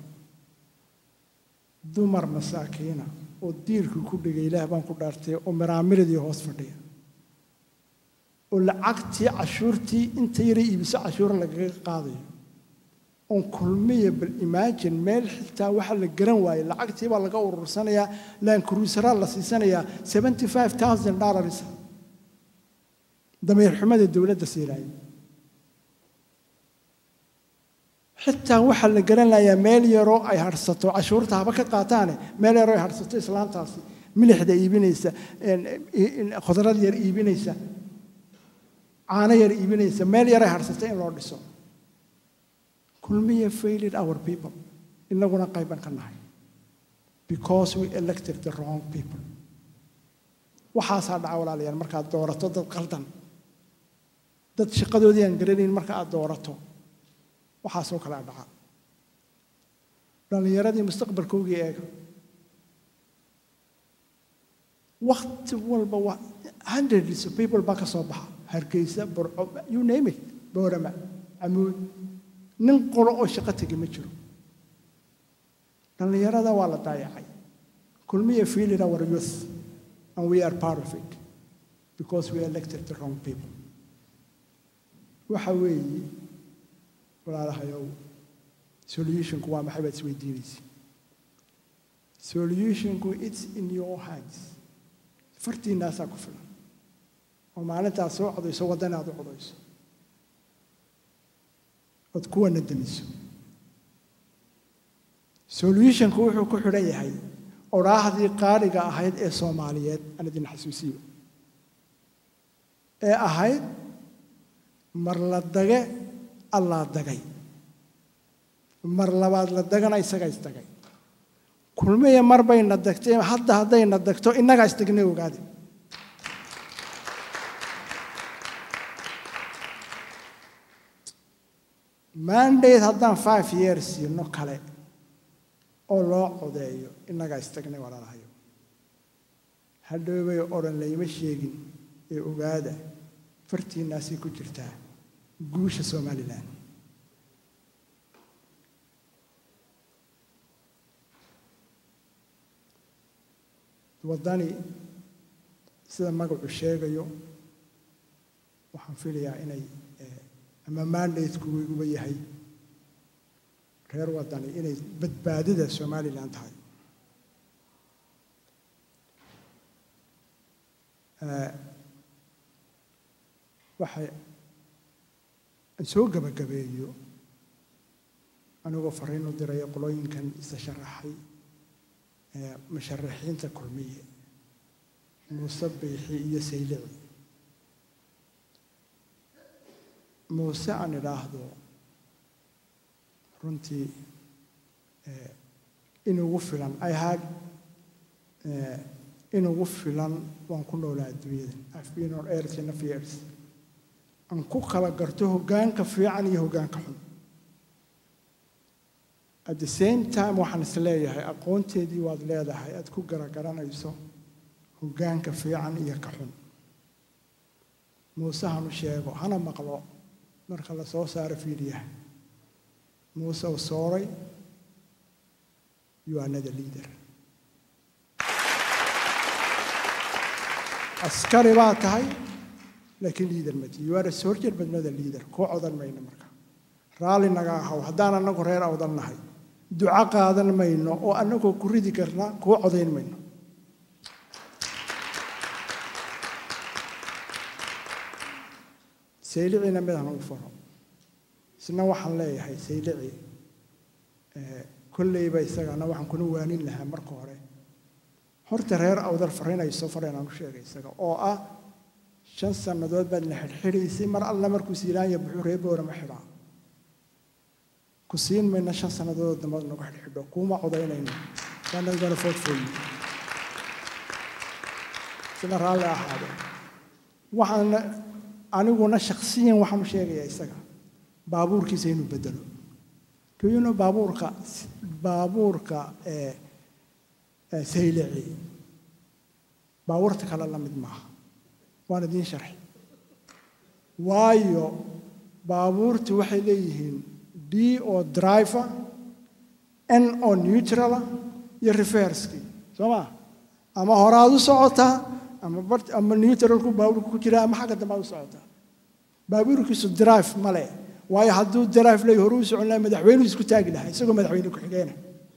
dumar masaakiina oo diirkii ku dhigay ilaah baan ku dhaartay oo miraamiradii hoos fadhiya oo lacagtii cashuurtii inta yaray iibiso cashuura lagaga qaadayo oon kulmiya bal imagine meel xitaa waxa la garan waayey lacagtii baa laga urursanayaa laankuruusaraa la siisanayaa seventy five thousand dollars dameer xumada dowladda siinaaya xitaa waxaa la garanayaa meel yaroo ay harsato cashuurta haba ka qaataane meel yaroo ay harsato islaantaasi milixda iibinaysa khudrad yar iibinaysa caano yar iibinaysa meel yar ay harsato in loo dhiso kulmiya failed our people inaguna qayban ka nahay because we elected the wrong people waxaasaa dhaca walaalayaal markaad doorato dad qaldan dad shaqadoodii aan garanayn marka aad doorato waxaasoo kalea dhaca dhallinyaradii mustaqbalkoogii eega wakti walba waa hundreds of people baa ka soo baxa hargeysa burco you name it boorama camuud nin qolo oo shaqo tegi ma jiro dhallinyarada waa la daayacay kulmiya feeling our youth and we are part of it because we elected the wrong people waxa weeye walaalahayow solutionku waa maxay baad isweydiinaysa solutionku it's in your hands fartiinaasaa ku filan oo maalintaad soo codayso waddana aad u codayso ood kuwana damiso solutionku wuxuu ku xidhan yahay odhaahdii qaaliga ahayd ee soomaaliyeed aan idin xasuusiyo ee ahayd mar la dage allaa dagay mar labaad la dagana isaga isdagay kulmiya mar bayna dagtay hadda haddayna dagto innagaa isdagnay ogaade mandate haddaan five years siino kale oo loo codeeyo innagaa istagnay walaalahayo hadhoobay odhan layma sheegin ee ogaada fartiinnaasay ku jirtaa guusha somalilan waddani sida magacu sheegayo waxaan filayaa inay ama mandateku uba yahay reer waddani inay badbaadida somalilan tahay waxay aan soo gabagabeeyo anigoo fariin u diraya qolooyinkan isa sharaxay musharaxiinta kulmiye muuse biixi iyo saylici muuse aan idhaahdo runtii inugu filan i had inugu filan waan ku noolaa adduunyada i've been on earth enough years aan ku kala garto hoggaanka fiican iyo hoggaanka xun at the same time waxaan is leeyahay aqoonteedii waad leedahay aad ku garagaranayso hoggaanka fiican iyo ka xun muuse hanu sheego hana maqlo marka la soo saaro fiidhiyaha muuse u sooray you are not a leader askari baa tahay laakiin liader mati you are a soldier but not a leader kuu codan mayno marka raalli naga ahaw haddaan annagu reer awdan nahay duco qaadan mayno oo annagoo ku ridi karna kuu codayn mayno saylicina midaan ugu faro isna waxaan leeyahay saylici kolleyba isagana waxaan kuna waanin lahaa marka hore horta reer awdal fariin ay soo fareen aan u sheegay isaga oo ah shan sannadood baad na xidhxidhaysay mar alla markuu siilaanya buxuu reer boora ma xidhaa ku siin mayna shan sannadood dambaad nagu xidhxidho kuuma codaynayno waana gonna vote for you sida raalli ahaade waxaan aniguna shakhsiyan waxaan u sheegayaa isaga baabuurkiisa inuu bedelo kuyuno baabuurka baabuurka ee ee saylici baabuurta kale la mid maaha waan idiin sharxi waayo baabuurtu waxay leeyihiin d oo driver n oo neutrala iyo reverskii soo ma ama horaad u socotaa ama bar ama neutralku baabuurku ku jiraa ama xagga dambe aad u socotaa baabuurkiisu drive male waayo hadduu drive leeyahy hore u socon lahaa madaxweynuhu isku taagi lahaa isagoo madaxweyne ku-xigeena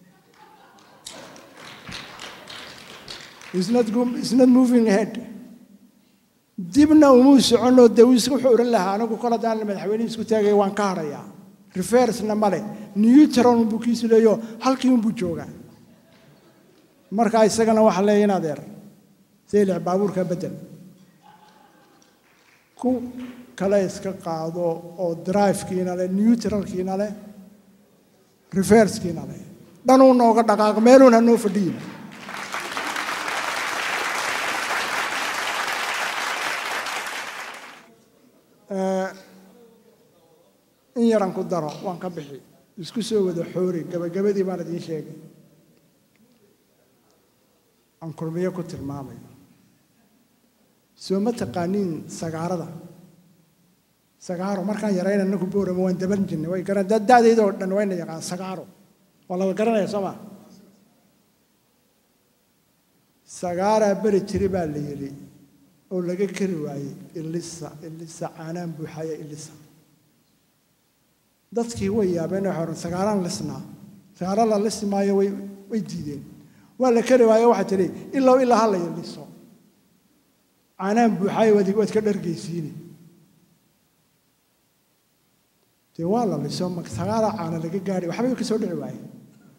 It's not, go- it's not moving ahead. dibna umuu soconoo dee uu iska wuxuu odhan lahaa anigu kol haddaan madaxweynihi isku taagaya waan ka hadhayaa reversna male neutron buu kiisu leeyo halkii unbuu joogaa marka isagana waxaa leeya in adeer saylic baabuurka bedel ku kale iska qaado oo drivekiina leh neutralkiina leh reverskiina leh dhanuu nooga dhaqaaq meeluun ha noo fadhiyin in yaran ku daro waan ka bixi isku soo wada xoori gabagabadii baan idiin sheegay aan kulmiyo ku tilmaamayo soo ma taqaaniin sagaarada sagaaro markaan yarayna naku boorama waan daban jirnay way garan da'dayda oo dhan wayna yaqaan sagaaro waa laba garanaya soo ma sagaaraa beri jiri baa la yidhi oo laga keri waayey ilisa ilisa caanaan buuxaya ilisa dadkii way yaabeen waxay odhan sagaalaan lisnaa sagaaro la lisi maayo way way diideen waa la keri waayo waxaa tidhi ilow ilaa ha la iliso caanaan buuxaya waad waad ka dhargaysiine dee waa la liso ma sagaaraa caana laga gaadhay waxbay ka soo dhici waayeen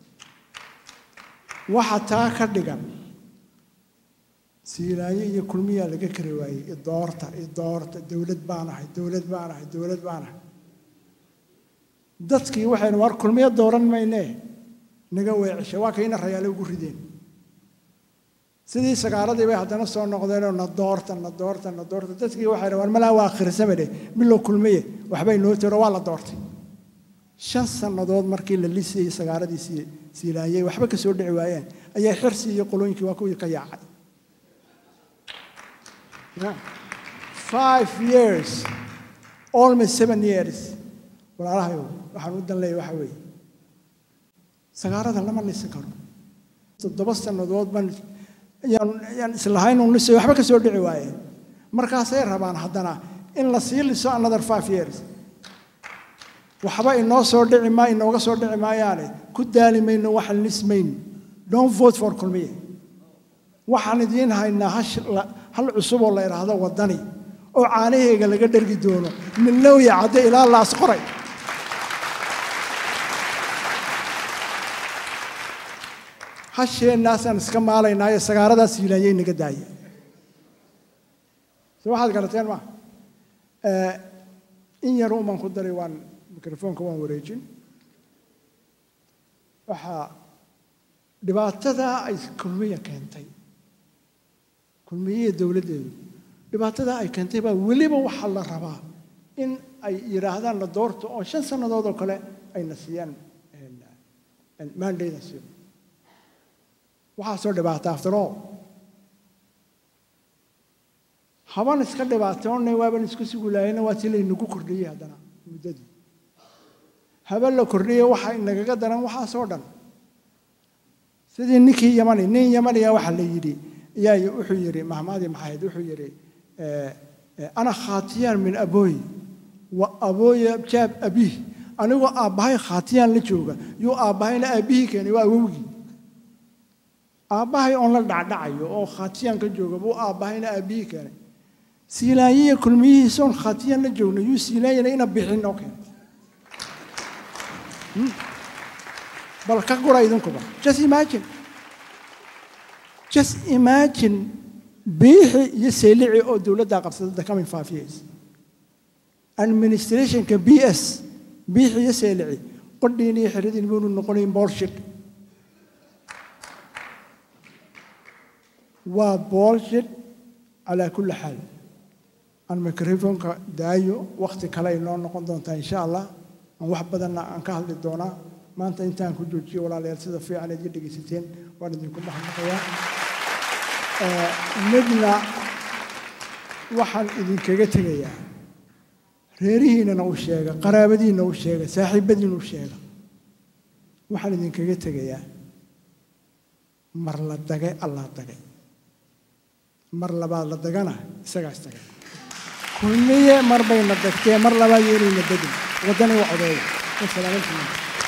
waxa taa ka dhigan siilaayo iyo kulmiyaa laga kari waayey idoorta idoorta dowlad baan ahay dowlad baan ahay dowlad baan ahay dadkii waxaynu war kulmiyo dooran maynee naga weecisha waa kayna rayaale ugu rideen sidii sagaaradii bay haddana soo noqdeenoo na doorta na doorta na doorta dadkii waxay war malaa waa akhrisamade bilow kulmiye waxbay noo tiro waa la doortay shan sannadood markii la lisayey sagaaradii siilaayey waxba ka soo dhici waayeen ayaa xirsi iyo qolooyinkii waa kuwii ka yaacay Yeah. Five years, almost seven years. walaalahayow waxaan u dan leeyahay waxa weeye sagaarada lama lisin karo toddoba sannadood baan yaan yaan islahayn un lisay waxba ka soo dhici waayeen markaasay rabaan haddana in la sii liso another five years waxba inoo soo dhici maa inooga soo dhici maayaane ku daali mayno waxaan lismayn don't vote for kulmiye waxaan idiin haynaa hash hal cusub oo la idhaahdo waddani oo caanaheega laga dhergi doono milowya cadde ilaa laas qoray hasheennaasaan iska maalaynaayo sagaaradaas yilaanyay naga daaya so waxaad garateen ma in yar umaan ku daray waan mikrofoonka waan wareejin waxaa dhibaatada ay kulmiya keentay kulmiyihiiyo dowladdeedu dhibaatada ay keentay baa weliba waxaa la rabaa in ay yidhaahdaan la doorto oo shan sannadood oo kale ayna siiyaan mandayna siiyo waxaasoo dhibaata after all haban iska dhibaatoonnay waaban isku sugulaayana waa si laynagu kordhiyey haddana muddadii haben la kordhiyey waxa inagaga daran waxaasoo dhan sidii ninkii yamani nin yamaniya waxaa la yidhi yaa wuxuu yidhi mahmaadii maxayd wuxuu yidhi ana khaatiyaan min abooyi wa abooya jaab abiih anigoo aabbahay khaatiyaan la jooga yuu aabbahayna aabbihii keenay waa awowgii aabbahay oon la dhacdhacayo oo khaatiyaan ka jooga buu aabbahayna aabbihii keenay siilaanyiya kulmiyihiisoon khaatiyaan la joogna yuu siilaanyana ina bixin oo keenay bal ka gura idinkuba just imagine just imagine biixi iyo seylici oo dowladdaa qabsada the coming five years administrationka b s biixi iyo seylici qodhiin iyo xiridiin buunu noqonayn bullshit waa bullshit calaa kulli xaal aan microfonka daayo wakhti kale ay noo noqon doontaa insha allah aan wax badanna aan ka hadli doonaa maanta intaan ku joojiyo walaalayaal sida fiican aad iga dhegaysateen waan idinku mahadnaqayaa Eh, midna waxaan idinkaga tegayaa reerihiinana u sheega qaraabadiinna u sheega saaxiibadiina u sheega waxaan idinkaga tegayaa mar la dagay allah dagay mar labaad la dagana isagaas tagay kulmiye mar bayna dagtee mar labaad yeelayna degin waddani waa codeeya wasalaamantiina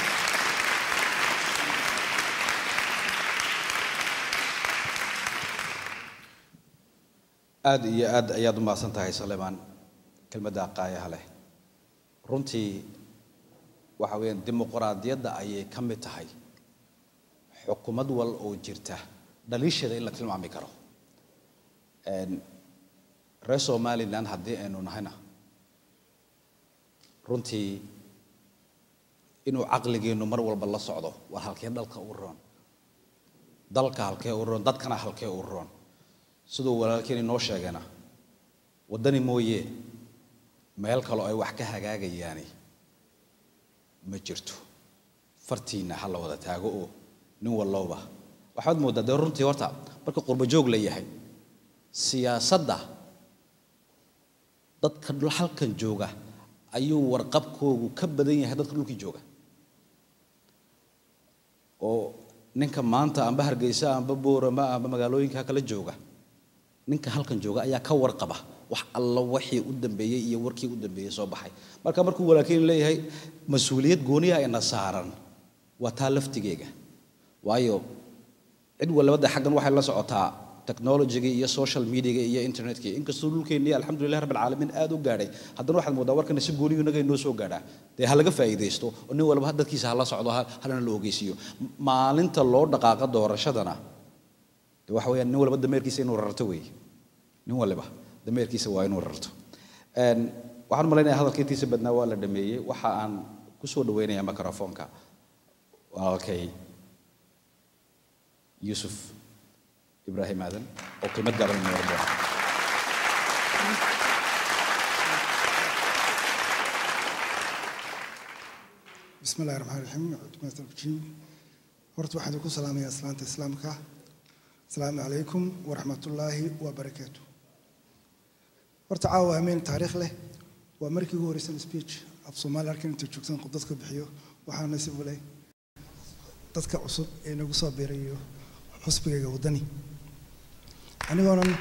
aad iyo aad ayaad u mahadsan tahay saleemaan kelmadda qaayaha leh runtii waxa weeyaan dimuqraadiyadda ayay ka mid tahay xukumad wal oo jirta dhaliisheeda in la tilmaami karo Een, reer somaliland haddii aynu nahayna runtii inuu caqligeennu mar walba la socdo waa halkee dalka u roon dalka halkee u roon dadkana halkee u roon siduu walaalkeen inoo sheegana waddani mooye meel kaloo ay wax ka hagaagayaani ma jirto fartiinna ha la wada taago oo nin wallowba waxaad mooddaa dee runtii horta marka qurbo joog la yahay siyaasadda dadka dhul- halkan jooga ayuu warqabkoogu ka badan yahay dadka dhulkii jooga oo ninka maanta amba hargeysa amba boorama amba magaalooyinka kala jooga ninka halkan jooga ayaa ka warqaba wax alla wixii u dambeeyey iyo warkii u dambeeyey soo baxay marka markuu walaalkiin leeyahay mas-uuliyad gooniya ayna saaran waa taa laftigeega waayo cid walbada xaggan waxay la socotaa technology-ga iyo social media iyo internetka inkastoo dhulkeennii alxamdulilah rabbil caalamiin aad u gaadhay haddana waxaad moodaa warkana si gooniyu inaga inoo soo gaadhaa dee ha laga faa'iidaysto oo nin walba dadkiisa hala socdo ha- halana la ogeysiiyo M- maalinta loo dhaqaaqa doorashadana dee waxa weeyaan nin walba dameerkiisa inuu rarto weeye nin waliba dameerkiisa waa inuu rarto Een, waxaan u malaynayaa hadalka intiisa badnaa waa la dhameeyey waxa aan ku soo dhaweynayaa microfoonka walaalkay yuusuf ibraahim aadan oo kelmad gaaban inoo oran doona بسم الله الرحمن الرحيم عدمات الرجيم horta waxaan idinku salaamayaa islaanta islaamka asalaamu calaykum waraxmat ullaahi wabarakaatu horta caawa hameen taariikh leh waa markii ugu horeysan speech af soomaali arkan inta joogsan qof dadka bixiyo waxaa nasiib u leh dadka cusub ee nagu soo biirayo xusbigayga waddani anigoonan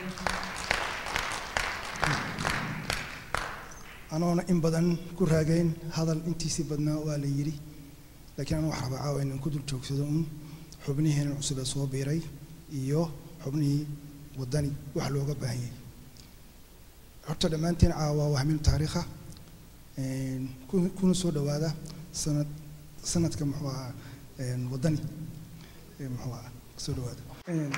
anoona in badan ku raagayn hadal intiisii badnaa waa la yidhi laakiin anu wax rabaa caawa inaan ku dul joogsado un xubnihiinan cusub ee soo biiray iyo xubnihii waddani wax looga baahan yahay horta dhammaanteen caawa waa hamil taariikha een, ku- kuna soo dhowaada sanad sanadka muxuu ahaa een, waddani ee muxuu ahaa soo dhowaada Een,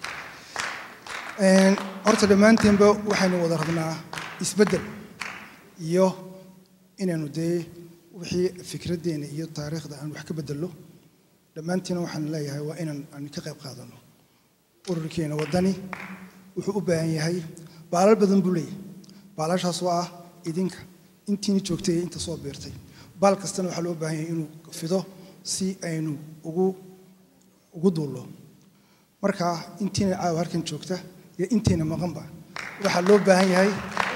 een, horta dhammaanteenba waxaynu wada rabnaa isbeddel iyo inaanu dee wixii fikraddeena iyo taariikhda aan wax ka beddelno dhammaantiina waxaan leeyahay waa inaan aan ka qayb qaadano ururkeena waddani wuxuu u baahan yahay baalal badan buu leeyahay baalashaas oo ah idinka intiina joogtay iyo inta soo biirtay baal kastana waxaa loo baahan yahay inuu fido si aynu ugu ugu duullo marka intiina caawa halkan joogta iyo intiina maqanba waxaa loo baahan yahay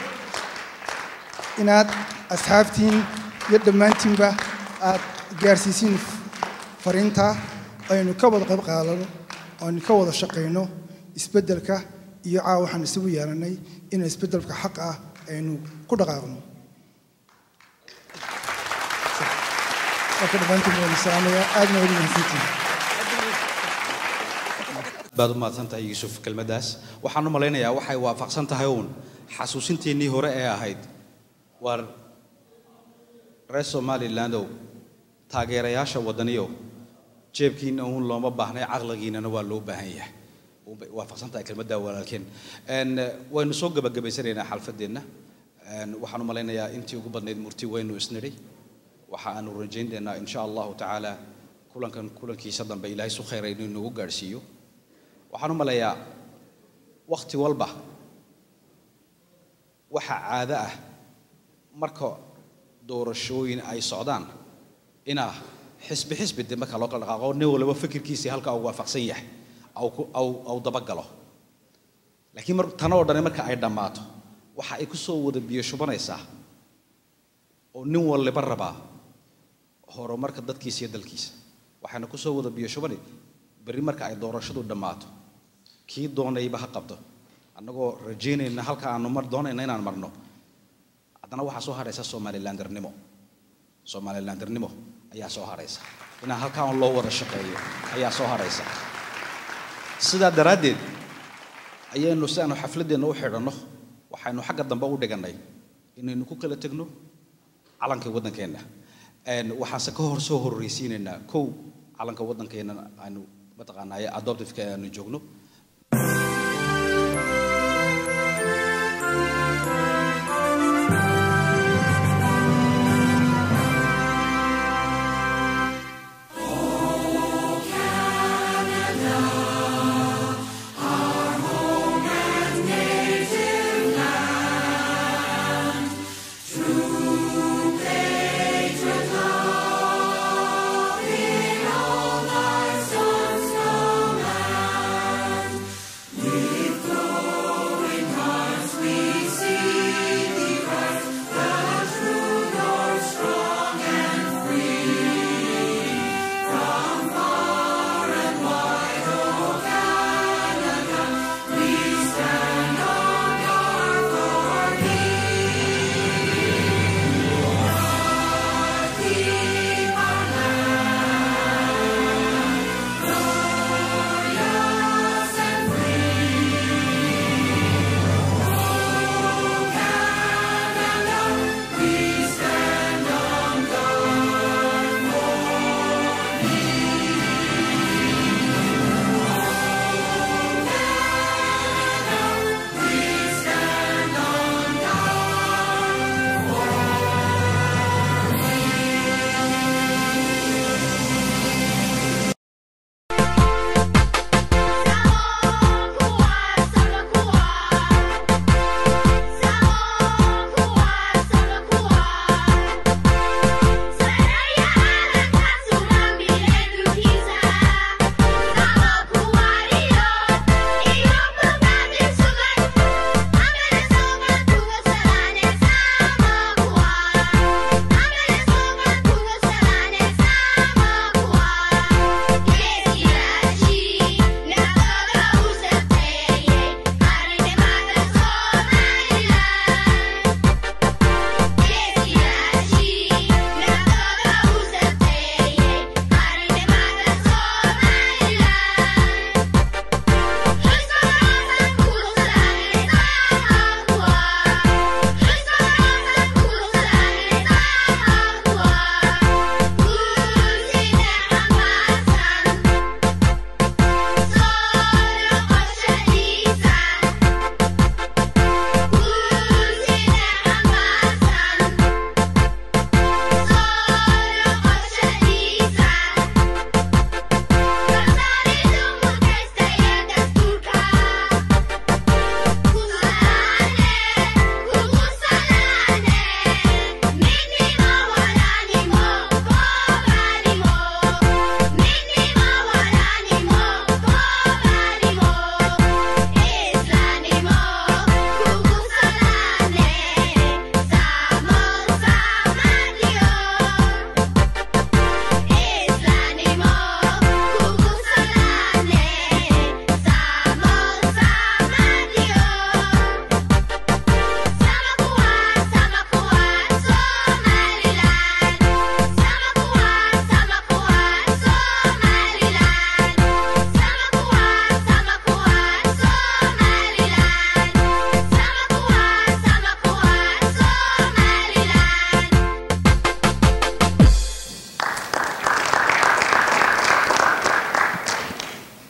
inaad asxaabtiin iyo dhammaantiinba aad gaarsiisiin fariinta aynu ka wada qayb qaadano aynu ka wada shaqayno isbeddelka iyo caawa waxaan isugu yeelannay in isbeddelka xaq ah aynu ku dhaqaaqno marka dhammaantiin waan salaamayaa aadna ugu mahadsantihin baad u mahadsan tahay yuusuf kelmaddaas waxaan u malaynayaa waxay waafaqsan tahay uun xasuusinteennii hore ee ahayd waar reer somalilandow taageerayaasha waddaniyow jeebkiinna uun looma baahnay caqligiinnana waa loo baahan yahay unbay waafaqsan tahay kelmadda walaalkeen Een, eh, waynu soo gabagabaysanaynaa xalfadeenna Een, waxaan u malaynayaa intii ugu badnayd murti waynu isnidhay waxa aanu rajaynaynaa insha allahu tacaala kulankan kulankiisa dambe ilaahay su khayra inuu nagu gaadhsiiyo waxaan u maleeyaa wakhti walba waxa caado ah marka doorashooyin ay socdaan inaa xisbi xisbi de marka loo kala dhaqaaqo nin walba fikirkiisii halkaa uu waafaqsan yahay au ku- au au dabagalo laakiin mar tan oo dhani marka ay dhammaato waxa ay ku soo wada biyo shubanaysaa oo nin waliba rabaa horumarka dadkiisa iyo dalkiisa waxayna ku soo wada biyo shubani berri marka ay doorashadu dhammaato kii doonayba ha qabto annagoo rajaynayna halka aanu mar doonayna inaan marno haddana waxaa soo haraysa somalilandernimo somalilandernimo ayaa soo haraysa inaan halkaa un loo wada shaqeeyo ayaa soo haraysa sidaa daraaddeed ayaynu si aanu xafladeenna u xidhanno waxaynu xagga dambe u dhigannay inaynu ku kala tegno calankii waddankeenna Een, waxaanse ka hor soo horreysiinaynaa kow calanka waddankeenna aanu mataqaanaaye adoptiveka aanu joogno Thy sons command.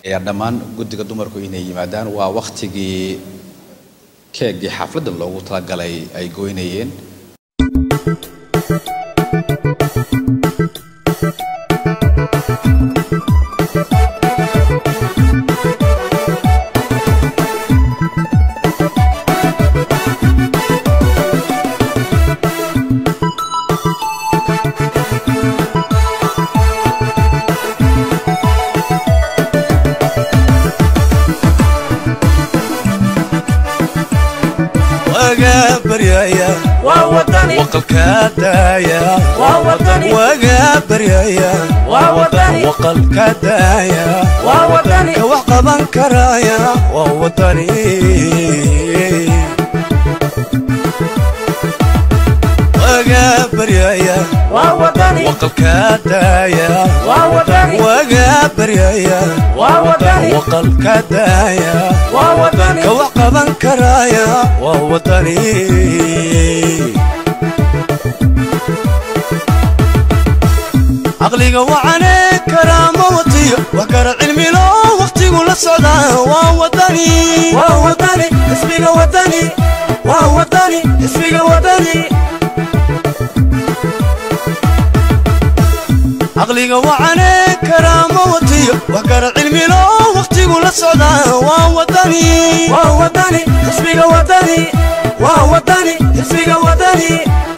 ayaa dhammaan guddiga dumarku inay yimaadaan waa wakhtigii keegii xafladda loogu talagalay ay goynayeen waga baryaya waqalka daaya waga baryaya waqalka daaya ka wax qaban karaya waa wadani waga baryaya waqalka daaya waga baryaya waqalka daaya ka wax qaban karaya waa wadani caqliga wacane karaama watiyo wax kara cilmilo waqtigu la socdaa waa wadani waa wadani ismiga wadani waa wadani ismiga wadani caqliga wacane karaama watiyo wax kara cilmilo waqtigu la socdaa waa wadani waa wadani ismiga wadani waa wadani ismiga wadani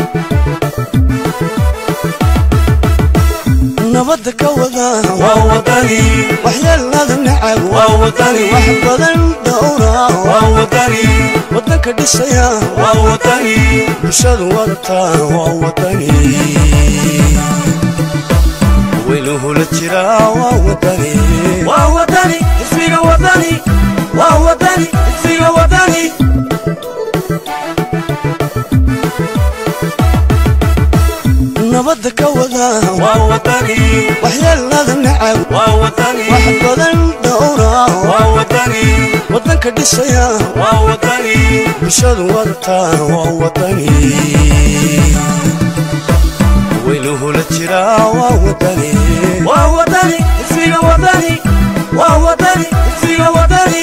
nabadda ka wada waa wadani waxyeelada nacab waa wadani wax badan dhowra waa wadani wadanka dhisaya waa wadani bulshadu wadata waa wadani weynuhula jira waa wadani waa wadani ismiga wadani waa wadani ismiga wadani nabadda ka wada waa wadani waxyeelada nacab waa wadani wax badan dhowra waa wadani wadanka dhisaya waa wadani bulshadu wadata waa wadani weynuhula jira waa wadani waa wadani ismiga wadani waa wadani ismiga wadani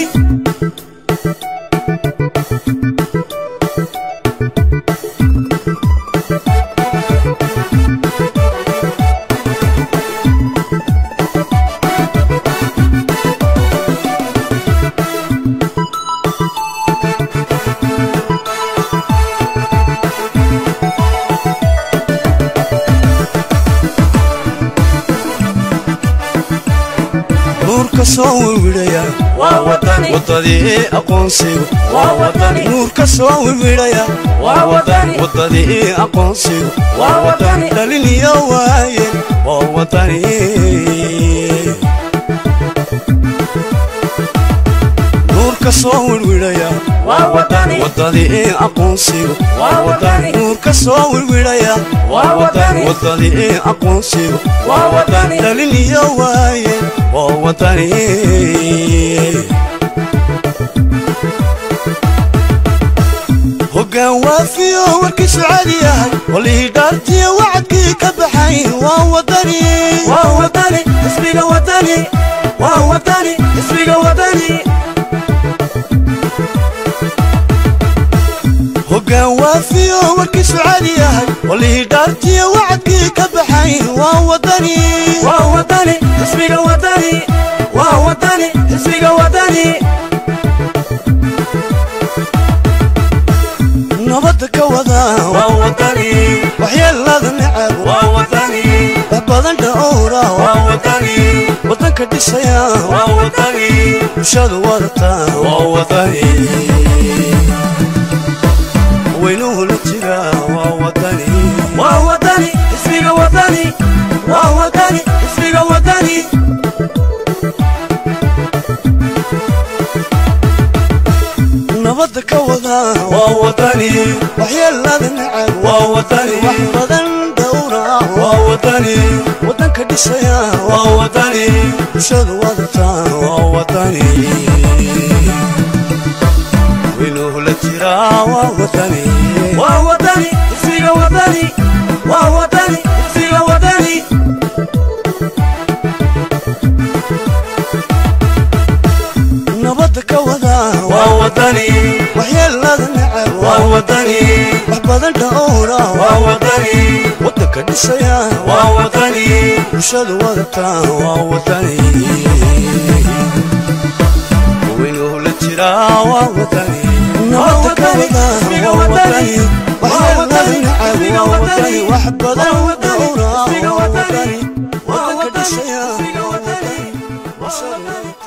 nuurka soo wirwidhaya wadadii aqoonsigu nuurka soo wirwidhaya wadadii aqoonsigu dhalin iyo waaye waa wadani nuurka soo wirwidhaya wadadii aqoonsigu nuurka soo wirwidhaya wadadii aqoonsigu dhalin iyo waaye waa wadani hoggaan waafiyo warkiisu caadi yahay walihii dhaartiyo wacadkii ka baxay waa wadani waa wadani ismiga wadani waa wadani ismiga wadani hoggaan waafiyo warkiisu caadi yahay walihii dhaartiyo wacadkii ka baxay waa wadani waa wadani ismiga wadani waa wadani ismiga wadani nabadda ka wada waa wadani waxyeelada nacab waa wadani wax badan dhowra waa wadani wadanka dhisaya waa wadani bulshadu wadata waa wadani weynuhu la jira waa wadani waa wadani ismiga wadani waa wadani ismiga wadani nabadda ka wada waa wadani waxyeelada nacab waa wadani wax badan dhowra waa wadani wadanka dhisaya waa wadani bulshadu wadata waa wadani weynuhu la jira waa wadani waa wadani ismiga wadani waa wadani ismiga wadani wax badan dhowra waa wadani wadanka dhisaya waa wadani bulshada wadata waa wadani weynuhu la jiraa waa wadani nabada ka wada waa wadani waxyeelada nacab waa wadani wax badan dhowra waa wadani wadanka dhisaya waa wadani bulshada wadata